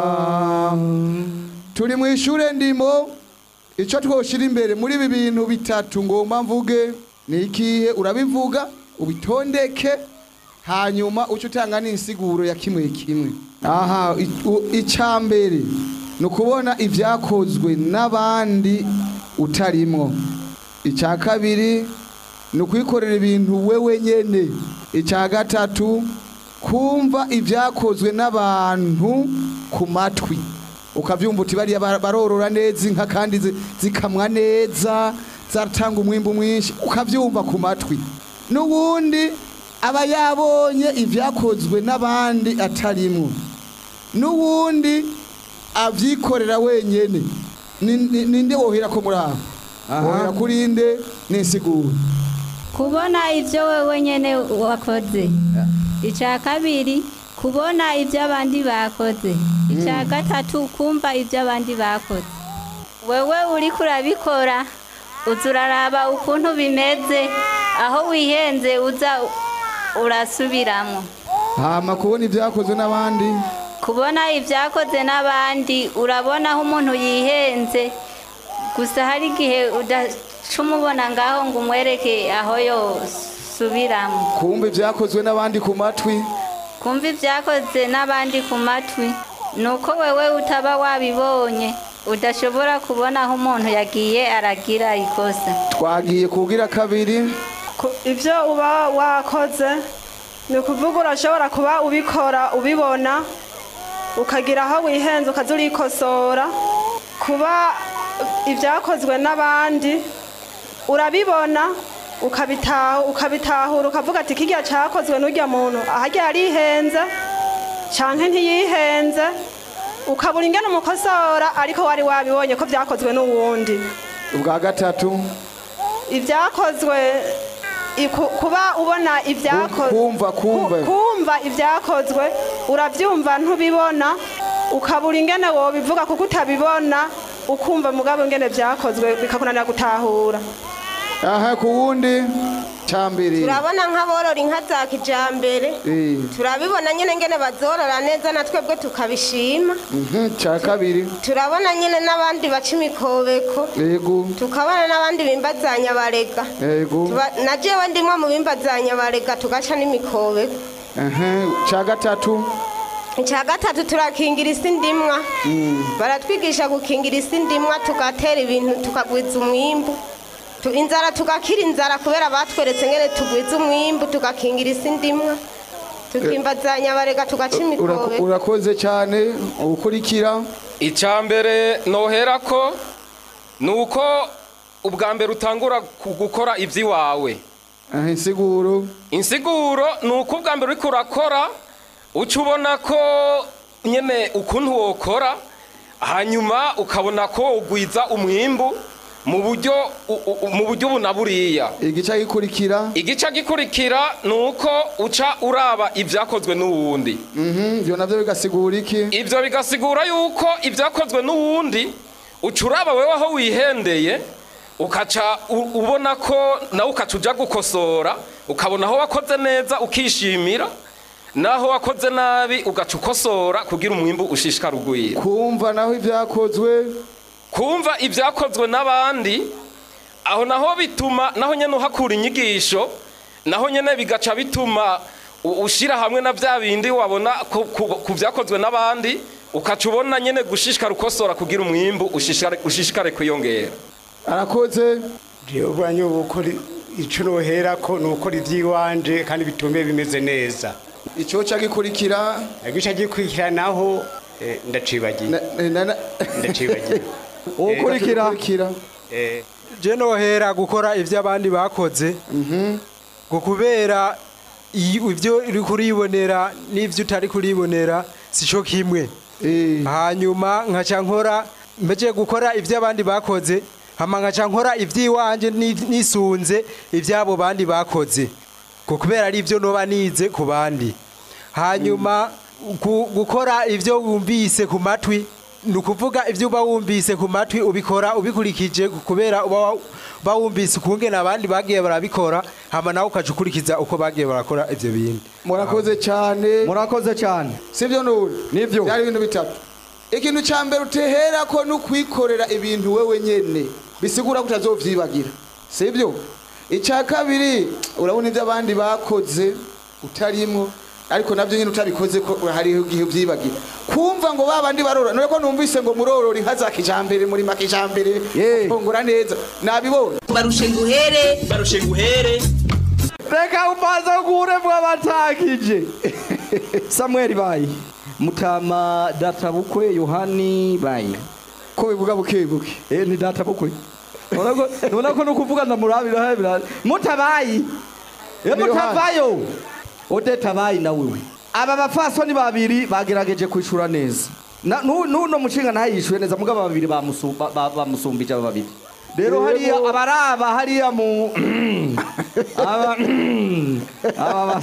turi mu ishure ndimo icyo twoshira imbere muri ibi bintu bitatu ngomba mvuge ni ikihe urabivuga ubitondeke hanyuma uce utanga n'insiguro ya kimwe kimwe aha i- u- icya mbere ni ukubona ibyakozwe n'abandi utarimwo icya kabiri ni ukwikorera ibintu wewe nyene icya gatatu kumva ibyakozwe n'abantu ku matwi ukabyumva uti bariya bar- barorora neza inka kandi zi- zikamwa neza zaratanga umwimbu mwinshi ukabyumva ku matwi n'ubundi aba yabonye ibyakozwe n'abandi atarimwo n'ubundi abyikorera wenyene Ni- ni- ninde wohera ko muri aho wohera kuri nde n'insiguro kubona ibyo wewe nyene wakoze icya kabiri kubona ibyo abandi bakoze icya gatatu kumva ibyo abandi bakoze wewe uri kurabikora uza uraraba ukuntu bimeze aho wihenze uza urasubiramo hama kubona ibyakozwe n'abandi kubona ibyakoze n'abandi urabona aho umuntu yihenze gusa hari igihe udaca umubona ngaho ngo umwereke aho yosubiramo kumva ibyakozwe n'abandi ku matwi kumva ibyakoze n'abandi ku matwi ni uko wewe utaba wabibonye udashobora kubona aho umuntu yagiye aragira ikosa twagiye kubwira kabiri ibyo uba wakoze ni ukuvuga urashobora kuba ubikora ubibona ukagira aho wihenze ukaza urikosora kuba ibyakozwe n'abandi urabibona ukabitahu- ukabitahura ukavuga ati kirya cyakozwe n'urya muntu ahajya yarihenze cyangwa ntiyihenze ukabura ingene umukosora ariko wari wabibonye ko byakozwe n'uwundi ubwa gatatu ibyakozwe iku- kuba ubona ibyakozwe kumva kumva kumva ibyakozwe urabyumva ntubibona ukabura ingene wobivuga kuko utabibona ukumva mugabo ingene byakozwe bikakunanira gutahura aha ku wundi cya mbere turabona nk'aborora inka za kijambere Eh, turabibona nyine ngene bazorora neza na twebwe tukabishima mhm, cya kabiri turabona nyine n'abandi baca imikobeko yego tukabona n'abandi bimbazanya barega yego Tuba- na jewe ndimwe mu bimbazanya barega tugaca n'imikobeko aha cya gatatu icya gatatu turakingira isi ndimwa Mm. baratwigisha gukingira isi ndimwa tugatera ibintu tukagwiza umwimbu Tu- inzara tugakira inzara kubera batweretse ngene tugwiza umwimbu tugakingira isi ndimwa tukimbazanya barega tugaca Ura- imikobeko urakoze cyane ukurikira icya mbere nohera ko ni uko ubwa mbere utangura ku- gukora iby'iwawe aha insiguro insiguro ni uko ubwa mbere uriko urakora uca ubona ko nyine ukuntu wokora hanyuma ukabona ko ugwiza umwimbu mu buryo u- u- mu buryo bunaburiya igice gikurikira igice gikurikira ni uko uca uraba ibyakozwe n'uwundi ibyo nabyo bigasigura iki ibyo bigasigura yuko ibyakozwe n'uwundi uca uraba wewe aho wihendeye ukaca u- ubona ko nawe ukaca ujya gukosora ukabona aho wakoze neza ukishimira naho wakoze nabi ugaca ukosora kugira umwimbu ushishikara ugwira kumva naho ibyakozwe kumva ibyakozwe n'abandi aho naho bituma naho nyine uhakura inyigisho naho nyine bigaca bituma u- ushyira hamwe na bya bindi wabona ku- ku ku byakozwe n'abandi ukaca ubona nyine gushishikara ukosora kugira umwimbu ushishikare ushishikare kwiyongera arakoze jewe ubwanyu gukora icyo nohera ko ni ukora iby'iwanje kandi bitume bimeze neza icyo cya gikurikira igice gikurikira naho eh, ndacibagiye ndacibagiye ukurikira Eh, je nohera gukora ibyo abandi bakoze ngo kubera iyo- ibyo uri kuribonera n'ibyo utari kuribonera si cyo kimwe hanyuma nkaca nkora mbeje gukora ibyo abandi bakoze hama nkaca nkora iby'iwanje ni- nisunze iby'abo bandi bakoze ngo kubera ari ibyo noba nize ku bandi hanyuma gu- gukora ibyo wumvise ku matwi ni ukuvuga ibyo uba wumvise ku matwi ubikora ubikurikije kubera uba wa- uba wumvise ukungena abandi bagiye barabikora hama nawe ukaca ukurikiza uko bagiye barakora ibyo bintu murakoze cyane murakoze cyane sibyo nuri nibyo byari ibintu bitatu ikintu cya mbere utehera ko no kwikorera ibintu wewe nyene bisigura ko utazovyibagira sibyo icya kabiri urabona ibyo abandi bakoze utarimwo ariko nabyo nyine utabikoze ko hari igihe ubyibagira kumva ngo babandi barora none ko numvise ngo murorora inka za kijambere muri makijambere fungura neza nabibonye barushe nguhere barushe nguhere reka umaze kure mwabatakije samuel bayi mutama databukwe yohani bayi ko bivuga buke buke eh ni databukwe nona ko nukuvuga ndamurabira hebira mutabayi eh Ni Yohani. mutavayo odeta bayi na wewe aba bafasoni babiri bagerageje kwishura neza Na- nu- nuno mushinga nawe yishuye neza mugabo babiri bamusu- ba- ba- bamusumbije aba babiri rero hariya Yego. abaraba hariya mu aba aba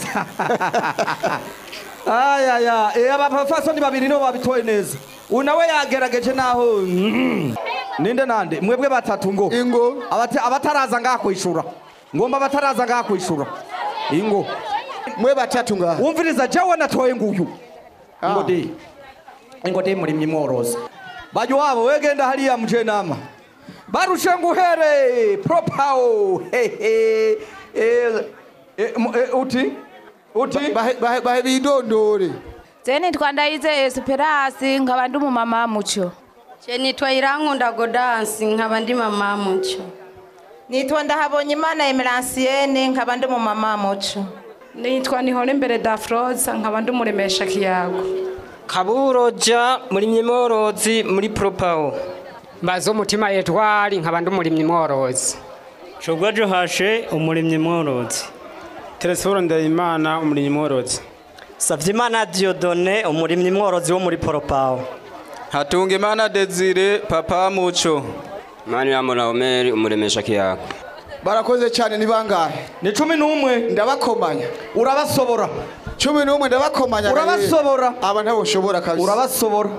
ayaya eh aba bafasoni babiri nibo babitoye neza uyu nawe yagerageje naho ninde nande mwebwe batatu ngo ingo abataraza ngaha kwishura ngomba abataraza ngaha kwishura ingo mwe batatu ngaha wumviriza jewe natoye nguyu ingo de ingo de muri mworozi bajya wabo wegenda hariya muje nama barushe nguhere propao hehe eh, eh, mu- eh, uti uti bahe bidondore je nitwa ndayize esperance nkaba ndi umumama muco je nitwa irankunda godansi nkaba ndi mama muco nitwa ndahabonye imana emeransiene nkaba ndi umumama muco nitwa nihora imbere dafroza nkaba ndi umuremesha kiyago kaburoja murimyi mworozi muri propawo mbaza umutima etwari nkaba ndi umurimyi mworozi shobwa johashe umurimyi mworozi telesiforo ndayimana umurimyi mworozi savyimana diodone umurimyi mworozi wo muri poropawo Hatungimana Desire papa muco mani yamura omeri umuremesha kiyago barakoze cyane ni bangahe ni cumi n'umwe ndabakomanya urabasobora cumi n'umwe ndabakomanya Urabasobora. aba ntabo nshobora kabisa urabasobora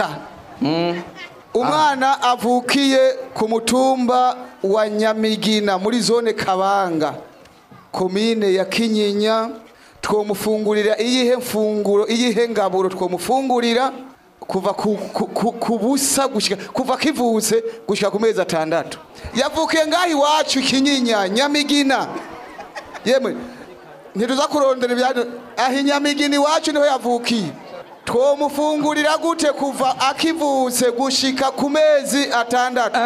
umwana avukiye ku mutumba wa nyamigina muri zone kabanga komine ya kinyinya twomufungurira iyihe mfunguro iyihe ngaburo twomufungurira kuva ku, ku, ku, ku busa gushika kuva kivutse gushika ku mezi atandatu yavukiye ngaho iwacu kinyinya nyamigina yemwe ntituza kurondera ibyanyu aho inyamigina iwacu niho yavukiye twomufungurira gute kuva akivutse gushika ku mezi atandatu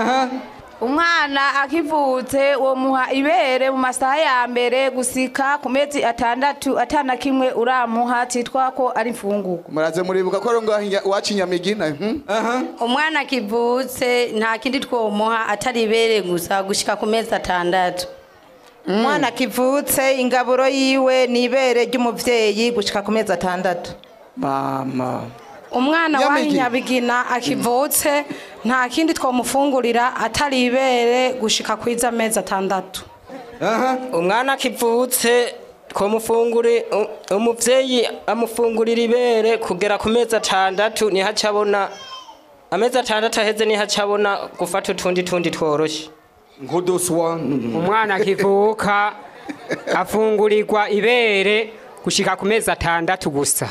umwana akivutse uwo muha ibere mu masaha ya mbere gusika ku mezi atandatu atana kimwe uramuha cyitwa ko ari imfunguko muraze muribuka ko ari ngaho inya- iwacu inyamigina mhm. umwana akivutse nta kindi twomuha atari ibere gusa gushika ku mezi atandatu umwana akivutse ingaburo yiwe ni ibere ry'umubyeyi gushika ku mezi atandatu mama umwana wa Nyamigina. nyabigina akivutse nta kindi twamufungurira atari ibere gushika kwiza amezi atandatu umwana akivutse twamufungure u- umuvyeyi amufungurira ibere kugera ku mezi atandatu niho acabona amezi atandatu aheze niho acabona gufata utundi tundi tworoshe nk'uduswa umwana akivuka afungurirwa ibere gushika ku mezi atandatu gusa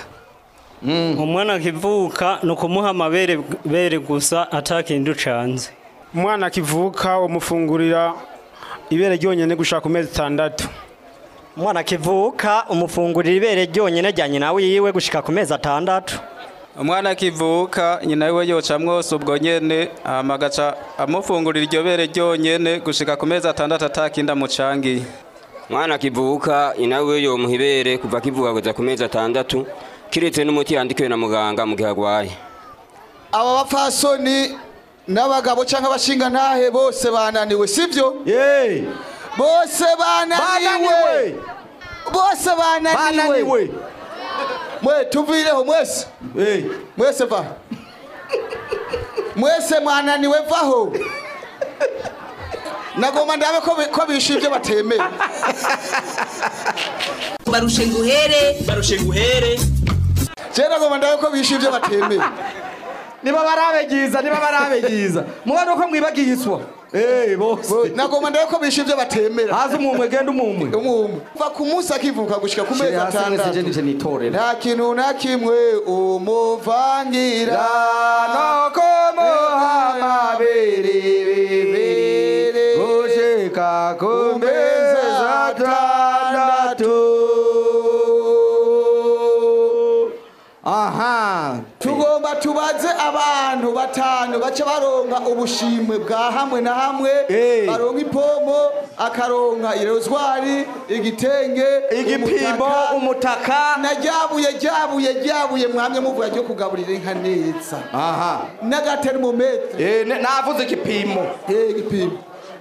umwana akivuka ni ukumuha amabere bere gusa atakindi ucanze umwana akivuka umufungurira ibere ryonyine gushaka ku mezi atandatu umwana akivuka umufungurira ibere ryonyine rya nyina wiwe gushika ku mezi atandatu umwana akivuka nyina we yoca mwose ubwo nyene hama agaca amufungurira iryo bere ryonyene gushika ku mezi atandatu atakindi amucangiye mwana akivuka inawe yomuha ibere kuva akivuka kugeza ku mezi atandatu kiretse n'umuti yandikiwe na muganga mu gihe agwaye aba bapfasoni n'abagabo cyangwa abashinga ntahe bose bananiwe sibyo bose bananiwe bose bananiwe Bananiwe. mwe tuvireho mwese mwese va mwese mwananiwe vaho nagomba ndabe ko bi- ko bishe ibyo batemera barushe nguhere barushe nguhere je nagomba ndabe ko bishe ibyo batemera niba barabe ryiza niba barabe ryiza mubona uko mwibagiye iswa Eh bose nagomba ndaye ko bishe ibyo batemera haza umumwe genda umumwe umumwe kuva ku munsi akivuka gushika ku mezi Shira hasi mwese je atandatu nije nitorera nta kintu na kimwe umuvangira no kumuha bibiri gushika ku mezi atandatu aha tugomba tubaze abantu batanu baca baronka ubushimwe bwa hamwe na hamwe baronka ipomo akaronka irozwari igitenge igipimo umutaka na ryabuye ryabuye ryabuye mwamye muvuga ryo kugaburira inka neza aha n'agatermometre navuze igipimo igipimo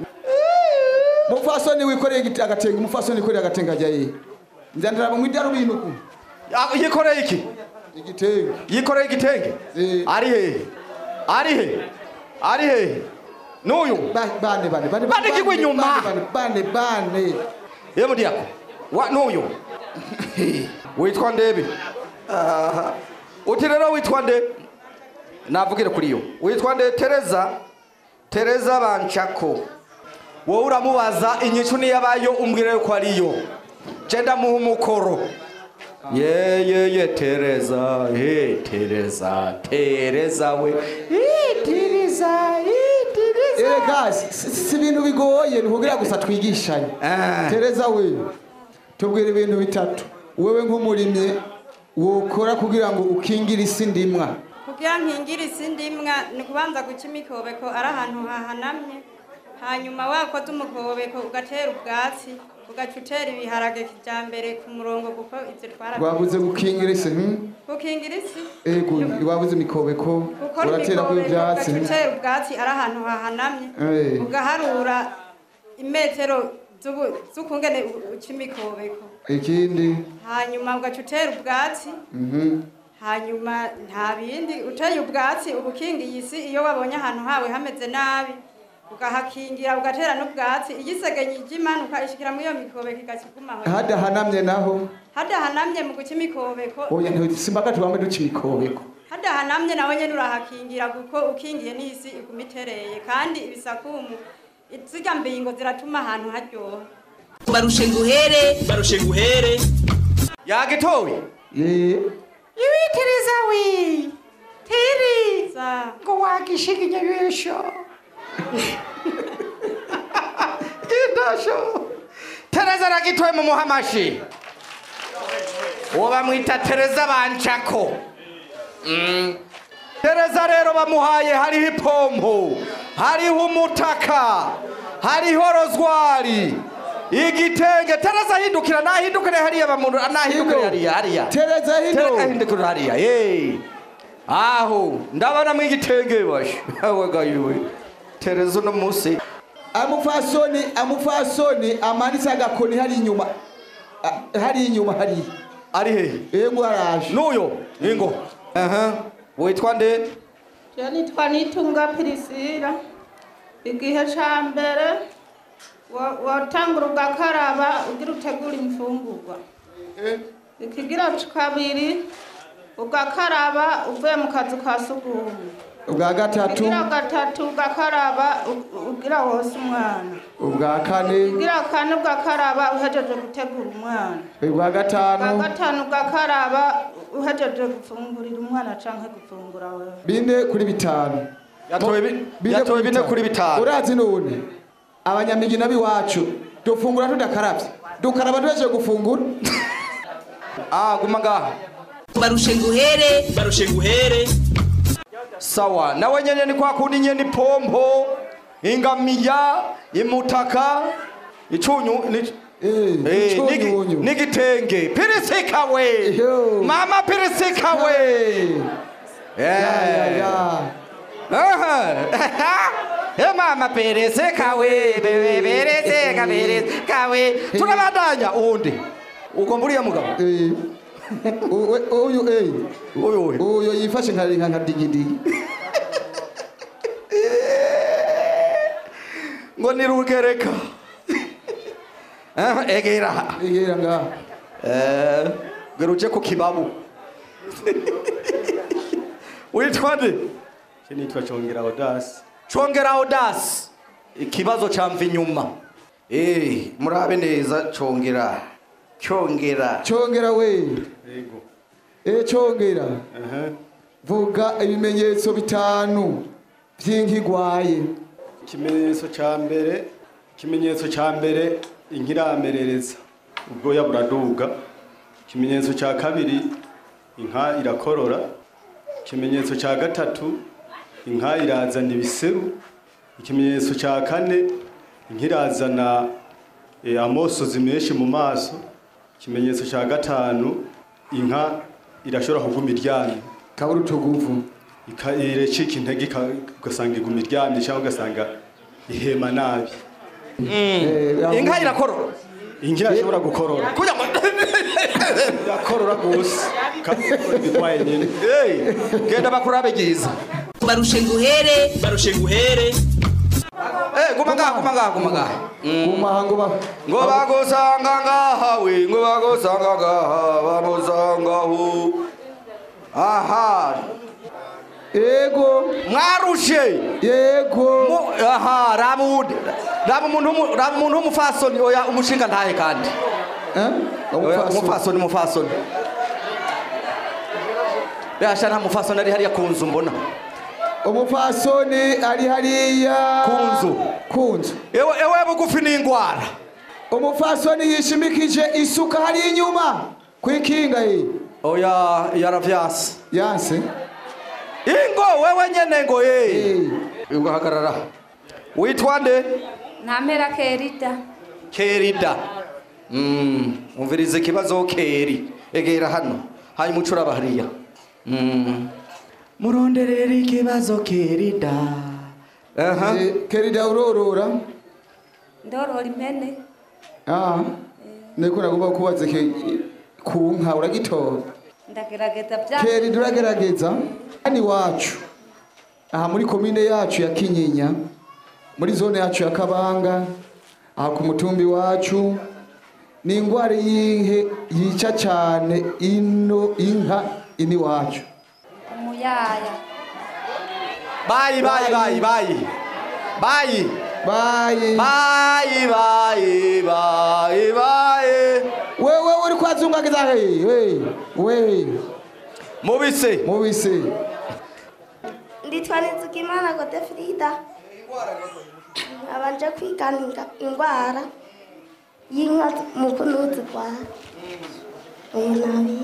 mufasoni wikoreye igiti- agatenge umufasoni wikoreye agatenge ajya ye nzandira mu idarubindi uku yikoreye iki igitenge yikoreye igitenge ari hehe ari hehe ari hehe n'uyu bane bane bane bane kigwa inyuma bane bane ye mudiyako wa n'uyu witwa ndebe Aha. uti rero witwa nde navugire kuri yo witwa nde tereza tereza banshako wowe uramubaza inyishu niyo abayo umbwire ko ariyo je ndamuha umukoro ye ye ye tereza ye tereza tereza we Ye, tereza ye, tereza erega si si ibintu bigoye ni kugira gusa twigishanye tereza we tubwira ibintu bitatu wewe nk'umurimyi wokora kugira ngo ukingire isi ndimwa kugira nkingira isi ndimwa ni ukubanza guca imikobeko ari ahantu hahanamye hanyuma wakoze umukobeko ugatera ubwatsi ugaca utera ibiharage kijyambere ku murongo kuko ibyo twara wabuze gukingira isi hmm? gukingira isi ego wabuze imikobeko gukora uratera ku imikobeko ibyatsi ugaca utera ubwatsi ari ahantu hahanamye Eh. ugaharura imetero z'ubu- z'ukungene u- uca imikobeko ikindi hanyuma ugaca utera ubwatsi mhm. hanyuma nta bindi uteye ubwatsi uba ukingiye isi iyo wabonye ahantu hawe hameze nabi ugahakingira ugatera n'ubwatsi igisegenye ijya imanuka ishikira muri iyo mikobeko igaca igumaho hadahanamye naho hadahanamye mu guca imikobeko oya ntisimbaga tubambe duca imikobeko hadahanamye nawe nyene urahakingira kuko ukingiye n'isi iguma itereye kandi ibisakumu zirya mbingo ziratuma ahantu haryoha barushe nguhere barushe nguhere yagitoye ibitiriza wi tiri ngo wagishiga inyabisho idasho tereza aragitoye mu muhamashi uwo bamwita tereza banshako Mm. tereza rero bamuhaye hariho ipompo hariho umutaka hariho rozwari igitenge tereza ahindukira nahindukire hariya bamuntu nahindukire hariya hariya tereza tereza ahindukire hariya hey. aho ndabonamo igitenge bashe awagayiwe tereza uno munsi amufasoni amufasoni amanitse agakoni hari inyuma Ah, hari inyuma hari ari hehe yego haraje n'uyo ingo aha witwa nde Je nitwa Nitunga Pirisira igihe ca mbere wa- watangura ugakaraba ugira utegura imfungurwa ikigira kabiri ugakaraba uvuye mu kazu ka sugumwe ubwa gatatu ikigira gatatu ugakaraba u- ugira wose umwana ubwa kane ikigira kane ugakaraba uhejeje gutegura umwana ubwa ubwa gatanu gatanu ugakaraba uhejeje gufungurira umwana canke gufungura wewe bine kuri bitanu Yatoye bi- yatoye bine kuri bitanu. urazi none abanyamigi n'abiwacu dufungura tudakaravye dukaraba duhejeje gufungura ah guma ngaha barushe nguhere barushe nguhere sawa nawe nyene ni kwa kundi nyene ipompo ingamiya imutaka icunyu ni Eh, nigi- n'igitenge pirisika we mama pirisika we Eh. Aha. Eh, mama pirisika we bebe pirisika pirisika we turabandanya uwundi ugomba uriya mugabo uyu eh uyu uyu yifashe nka nka nka digidigi ngo ni rugereka Ah, egera egera ngaha eh gera uje ku kibabu witwa nde Je nitwa Chongera Odas. congera odasi ikibazo camva inyuma Eh, murabe neza congera congera congera we Yego. eh congera Aha. vuga ibimenyetso bitanu vy'inkigwaye Ikimenyetso ca mbere, ikimenyetso ca mbere inkiramerereza. Ubwoya buraduga. Ikimenyetso ca kabiri inka irakorora. Ikimenyetso ca gatatu inka irazana ibiseru. Ikimenyetso ca kane inka irazana eh, amosozi menshi mu maso. Ikimenyetso ca gatanu inka irashobora kuguma iryamye. kabura utuguvu irecika intege ika- ugasanga iguma iryamye cyangwa ugasanga ihema nabi inka irakorora inka irashobora gukorora kugira ngo irakorora rwose kandi bitwaye nyine genda bakurabe byiza barushe nguhere barushe nguhere Eh, guma ngaha guma ngaha guma ngaha guma ngo ba ngo bagusanga ngaha we ngo bagusanga ngaha bamusangaho aha yego mwarushe yego aha raba uwundi raba umuntu w'umu- raba umuntu w'umufasoni oya umushinga ntaye kandi Oya, umufasoni umufasoni yasha nta mufasoni ari hariya ku nzu mbona umupfasoni ari hariya ku nzu ku nzu ewe ewe bugufi n'indwara umupfasoni yishimikije isuka hari inyuma kwikinga ye oya yaravyanse yanse ingo wewe nyene ngo ye ugahagarara witwa nde ntamera kerida kerida Mm, umviriza ikibazo keri egera hano hanyuma ucuraba hariya Mm. muronderera ikibazo kerida aha kerida urorora ndorora impene ah niko nagomba kubaza ke ku nka uragitora ndagerageza bya kerida uragerageza hano iwacu aha muri komine yacu ya kinyinya muri zone yacu ya kabanga aha ku mutumbi wacu ni indwara y'inke yica cyane ino inka ini wacu umuyaya bayi bayi bayi bayi bayi bayi bayi bayi bayi bayi wewe uri kwazungagiza he we we mubise mubise nditwa nizigimana godefrida abanje kwigana inga- indwara y'inka mu kunuzirwara uyu nabi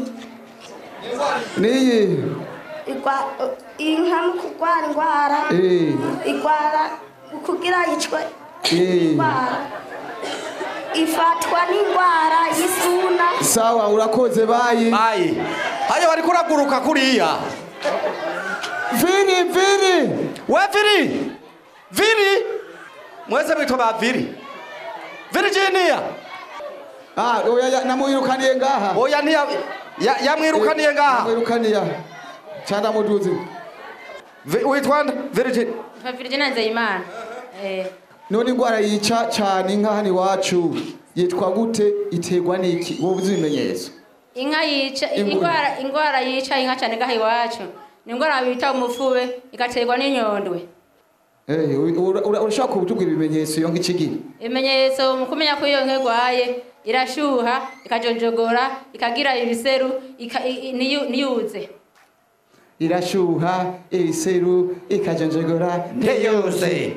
niyi igwa- inka mu kurwara indwara Eh. igwara kugira yicwe Eh. indwara ifatwa n'indwara y'isuna sawa urakoze bayi bayi haya bari kuraguruka kuriya viri viri we viri viri mwese mwitwa ba viri virginia ah oya ya- namwirukaniye ngaha oya ntiya ya- yamwirukaniye ngaha namwirukaniye cyane muduzi Vi- witwa nde virginia nka virginia nzeyimana eh none indwara yica cyane inka hano iwacu yitwa gute iterwa n'iki wowe uzi ibimenyetso inka yica Ingurube. indwara indwara yica inka cyane ngaha iwacu ni indwara bita umufube igaterwa n'inyondwe Eh, ura- ura- urashaka kutubwira ibimenyetso iyo nk'ikigira ibimenyetso mu kumenya ko iyo nka irwaye irashuha ikajonjogora ikagira ibiseru ika- i- i- niyu- niyuze irashuha ibiseru ikajenjegora ntiyuze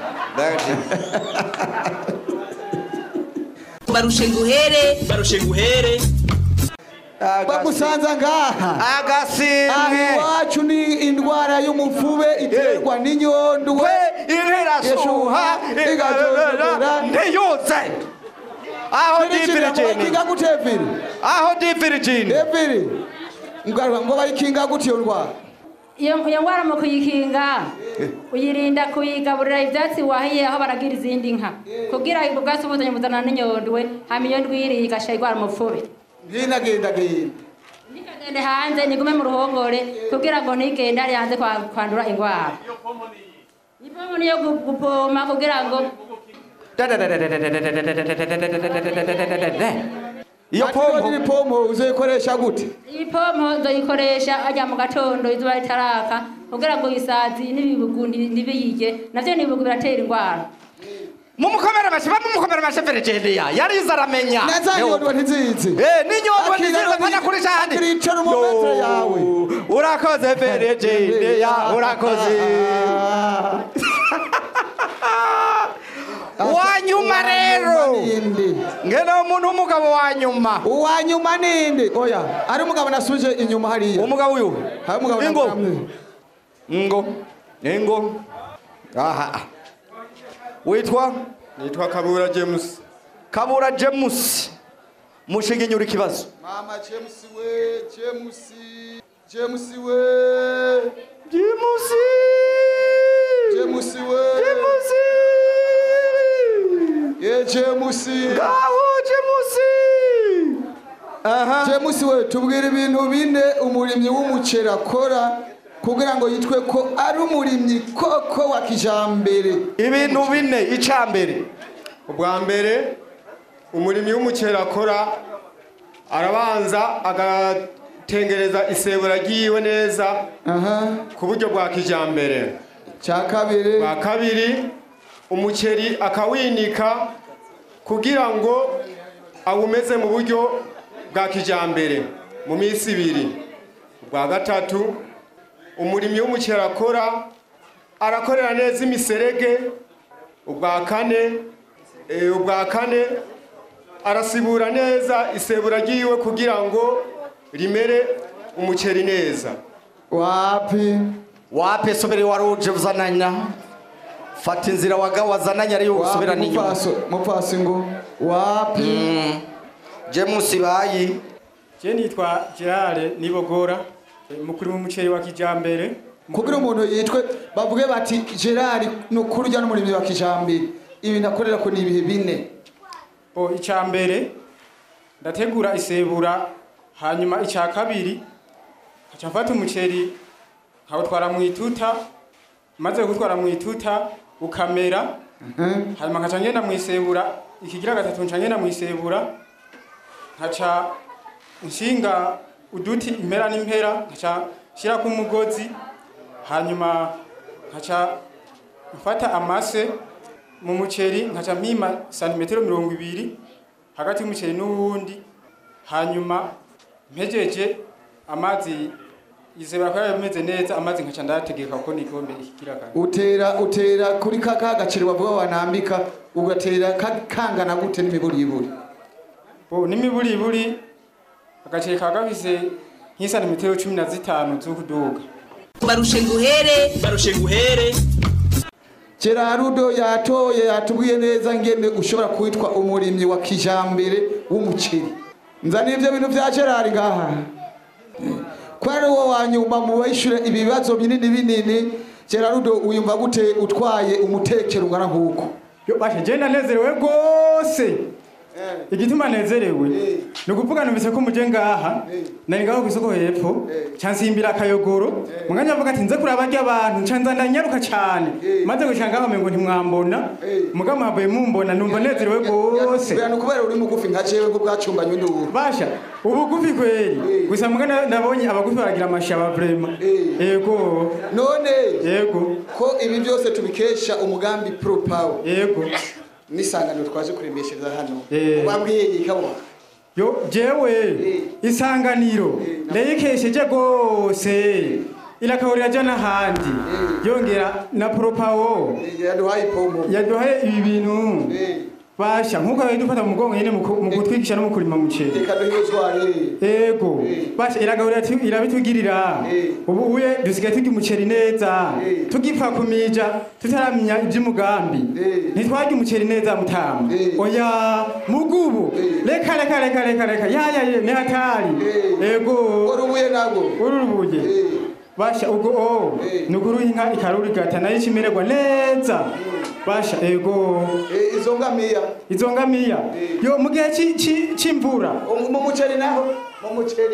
barushe nguhere barushe nguhere bagusanza ngaha agasimwe aha iwacu ni indwara y'umufube iterwa n'inyondwe inka irashuha igajonjogora ntiyuze aho di virginia bayikinga gute viri aho di virginia viri ngo ngo bayikinga gute iyo ndwara iyo iyo ndwara mu kuyikinga uyirinda kuyigaburira ibyatsi wahiye aho baragira izindi nka kugira ubwo bwatsi buzanye buzana n'inyondwe hama iyo ndwi iriye igasha irwara umufube genda genda genda ntikagende hanze nigume mu ruhongore kugira ngo ntigende ari hanze kwa- kwandura indwara ipomo niyo gu- gupoma kugira ngo iyo pompo iri pompo uzoyikoresha gute iyi pompo nzoyikoresha ajya mu gatondo izuba ritaraka kugira ngo isazi n'ibibugu nti- ntibiyige navyo n'ibibugu biratera indwara mumukomere amashyi bamumukomere amashyi ferejendeya yarize aramenya neza nyondwa ntizizi Eh, n'inyondwa ntizizi mpana kuri shahani akiricara umumetero yawe urakoze ferejendeya urakoze wanyuma rero ngena umuntu w'umugabo wa nyuma uwa nyuma ninde oya ari umugabo nasuje inyuma hariya umugabo uyu hari umugabo Ingo. namwe ngo ngo aha witwa nitwa kabura james kabura james mushinga inyura ikibazo mama james we james james we james james we james ye james ngaho james aha james we tubwire ibintu bine umurimyi w'umuceri akora kugira ngo yitwe ko ari umurimyi koko wa kijambere ibintu bine icambere ubwa mbere umurimyi w'umuceri akora arabanza agatengereza isebura ryiwe neza ku buryo bwa kijambere cya kabiri bwa kabiri umuceri akawinika kugira ngo awumeze mu buryo bwa kijambere mu minsi ibiri ubwa gatatu umurimyi w'umuceri akora arakorera neza imiserege ubwa kane eh, ubwa kane arasibura neza isebura ryiwe kugira ngo rimere umuceri neza wapi wapi sobere waruje uzananya fata inzira waga wazananya ariyo usubirana inyuma mupfasi ngo wapi james bayi je nitwa gerard nibogora mukuru w'umuceri wa kijambere kugira umuntu yitwe bavuge bati gerard ni ukuri ujya n'umurimyi wa kijambere ibintu akorera ko ni ibihe bine bo icya mbere ndategura isebura hanyuma icya kabiri nkaca mfata umuceri nkawutwara mu ituta maze gutwara mu ituta ukamera hanyuma nkaca ngenda mu isebura ikigira gatatu nca ngenda mu isebura nkaca nshinga uduti impera n'impera nkaca nshyirako umugozi hanyuma nkaca mfata amase mu muceri nkaca mpima santimetero mirongo ibiri hagati y'umuceri n'uwundi hanyuma mpejeje amazi izebera ko yameze neza amazi nkaca ndayategeka ko n'igikombe ikigira kane utera utera kuri ka ka gaceri bavuga wanambika ugatera ka- kangana gute n'imiburiburi bo n'imiburiburi agaceri kaba gafise nk'isantimetero cumi na zitanu z'ukuduga barushe nguhere barushe nguhere Gerardo yatoye yatubwiye neza ngene ushobora kwitwa umurimyi wa kijambere w'umuceri nzanira ivyo bintu vya Gerard ngaha ko ari wowe wa nyuma mu bayishure ibibazo binini binini Gerardo uyumva gute utwaye umutekero ungana nk'uko yo bashe je ndanezerewe rwose igituma nezerewe ni ukuvuga numvise ko muje ngaha nari ngaho kw'isoko hepfo cansimbira akayogoro muganya avuga ati nze kuraba barya abantu nca nza ndanyaruka cane maze gushika ngaho mengo ntimwambona muga mwavuye mumbona numva nezerewe rwose Bera kubera uri mugufi nka jewe ngo bwacumbanye nduru basha ubugufi kweli gusa muga na- nabonye abagufi baragira amashaba vrema yego none yego ko ibi byose tubikesha umugambi pro power yego n'isanganiro twaje kuremeshereza hano Eh. ubabwiye ikabona yo jewe isanganiro ndayikesheje rwose irakahurira aja n'ahandi yongera na propawo yaduhaye ipombo yaduhaye ibi bintu basha nk'uko yari dufata mu mugongo nyene mu ku- mu kutwigisha no mu kurima muceri reka duhezware ego basha iragahurira tu- irabitugirira ubu uye dusigaye turya umuceri neza tugipfa kumija tutaramenya ivy'umugambi ntitwarya umuceri neza mutama oya mugubu reka reka reka reka reka yaya ye ni hatari ego urubuye nago urubuye basha ubwo o nukuruha inka ikarurigata nayo ikimererwa neza basha ego izo ngamiya izo ngamiya yo mu gihe ci- ci- c'imvura mu muceri naho mu muceri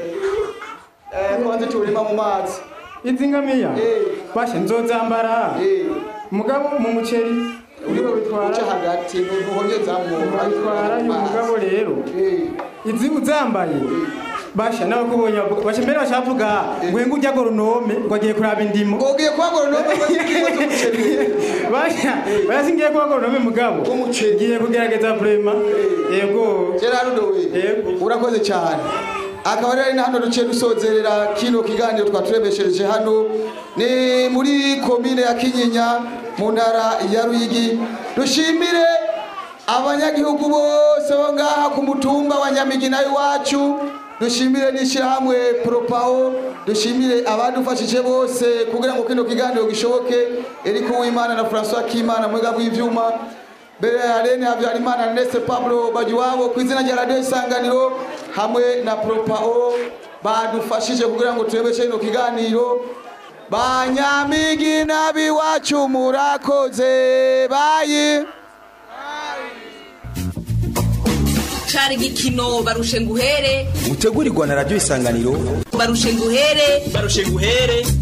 eh kwanza turima mu mazi izi ngamiya basha nzozambara mugabo mu muceri uriko bitwara uca hagati ntuhonyezamwo bitwara uyu mugabo rero izi uzambaye basha n'abakubonye bavuga- basha mbere bashavuga ngo ngo ujya goronome ngo agiye kuraba indimo ugiye kuba goronome basha basha singiye kuba goronome mugabo ngiye kugerageza vrema yego Gerardo we urakoze cyane akaba rero ni hano duciye dusozerera kino kiganiro twaturebeshereje hano ni muri komine ya kinyinya mu ntara ya ruyigi dushimire abanyagihugu bose bo ngaha ku mutumba wa nyamigina iwacu dushimire n'ishyirahamwe poropawo dushimire abadufashije bose kugira ngo kino kiganiro gishoboke eriko uwimana na francois kimana mwega bw'ivyuma mbere ya rene habyarimana na nese pablo bagiwabo ku izina rya radiyo isanganiro hamwe na poropawo badufashije kugira ngo turebeshe kino kiganiro banyamigina biwacu murakoze bayi cari igikino barushe nguhere gutegurirwa na radiyo isanganiro barushe nguhere barushe nguhere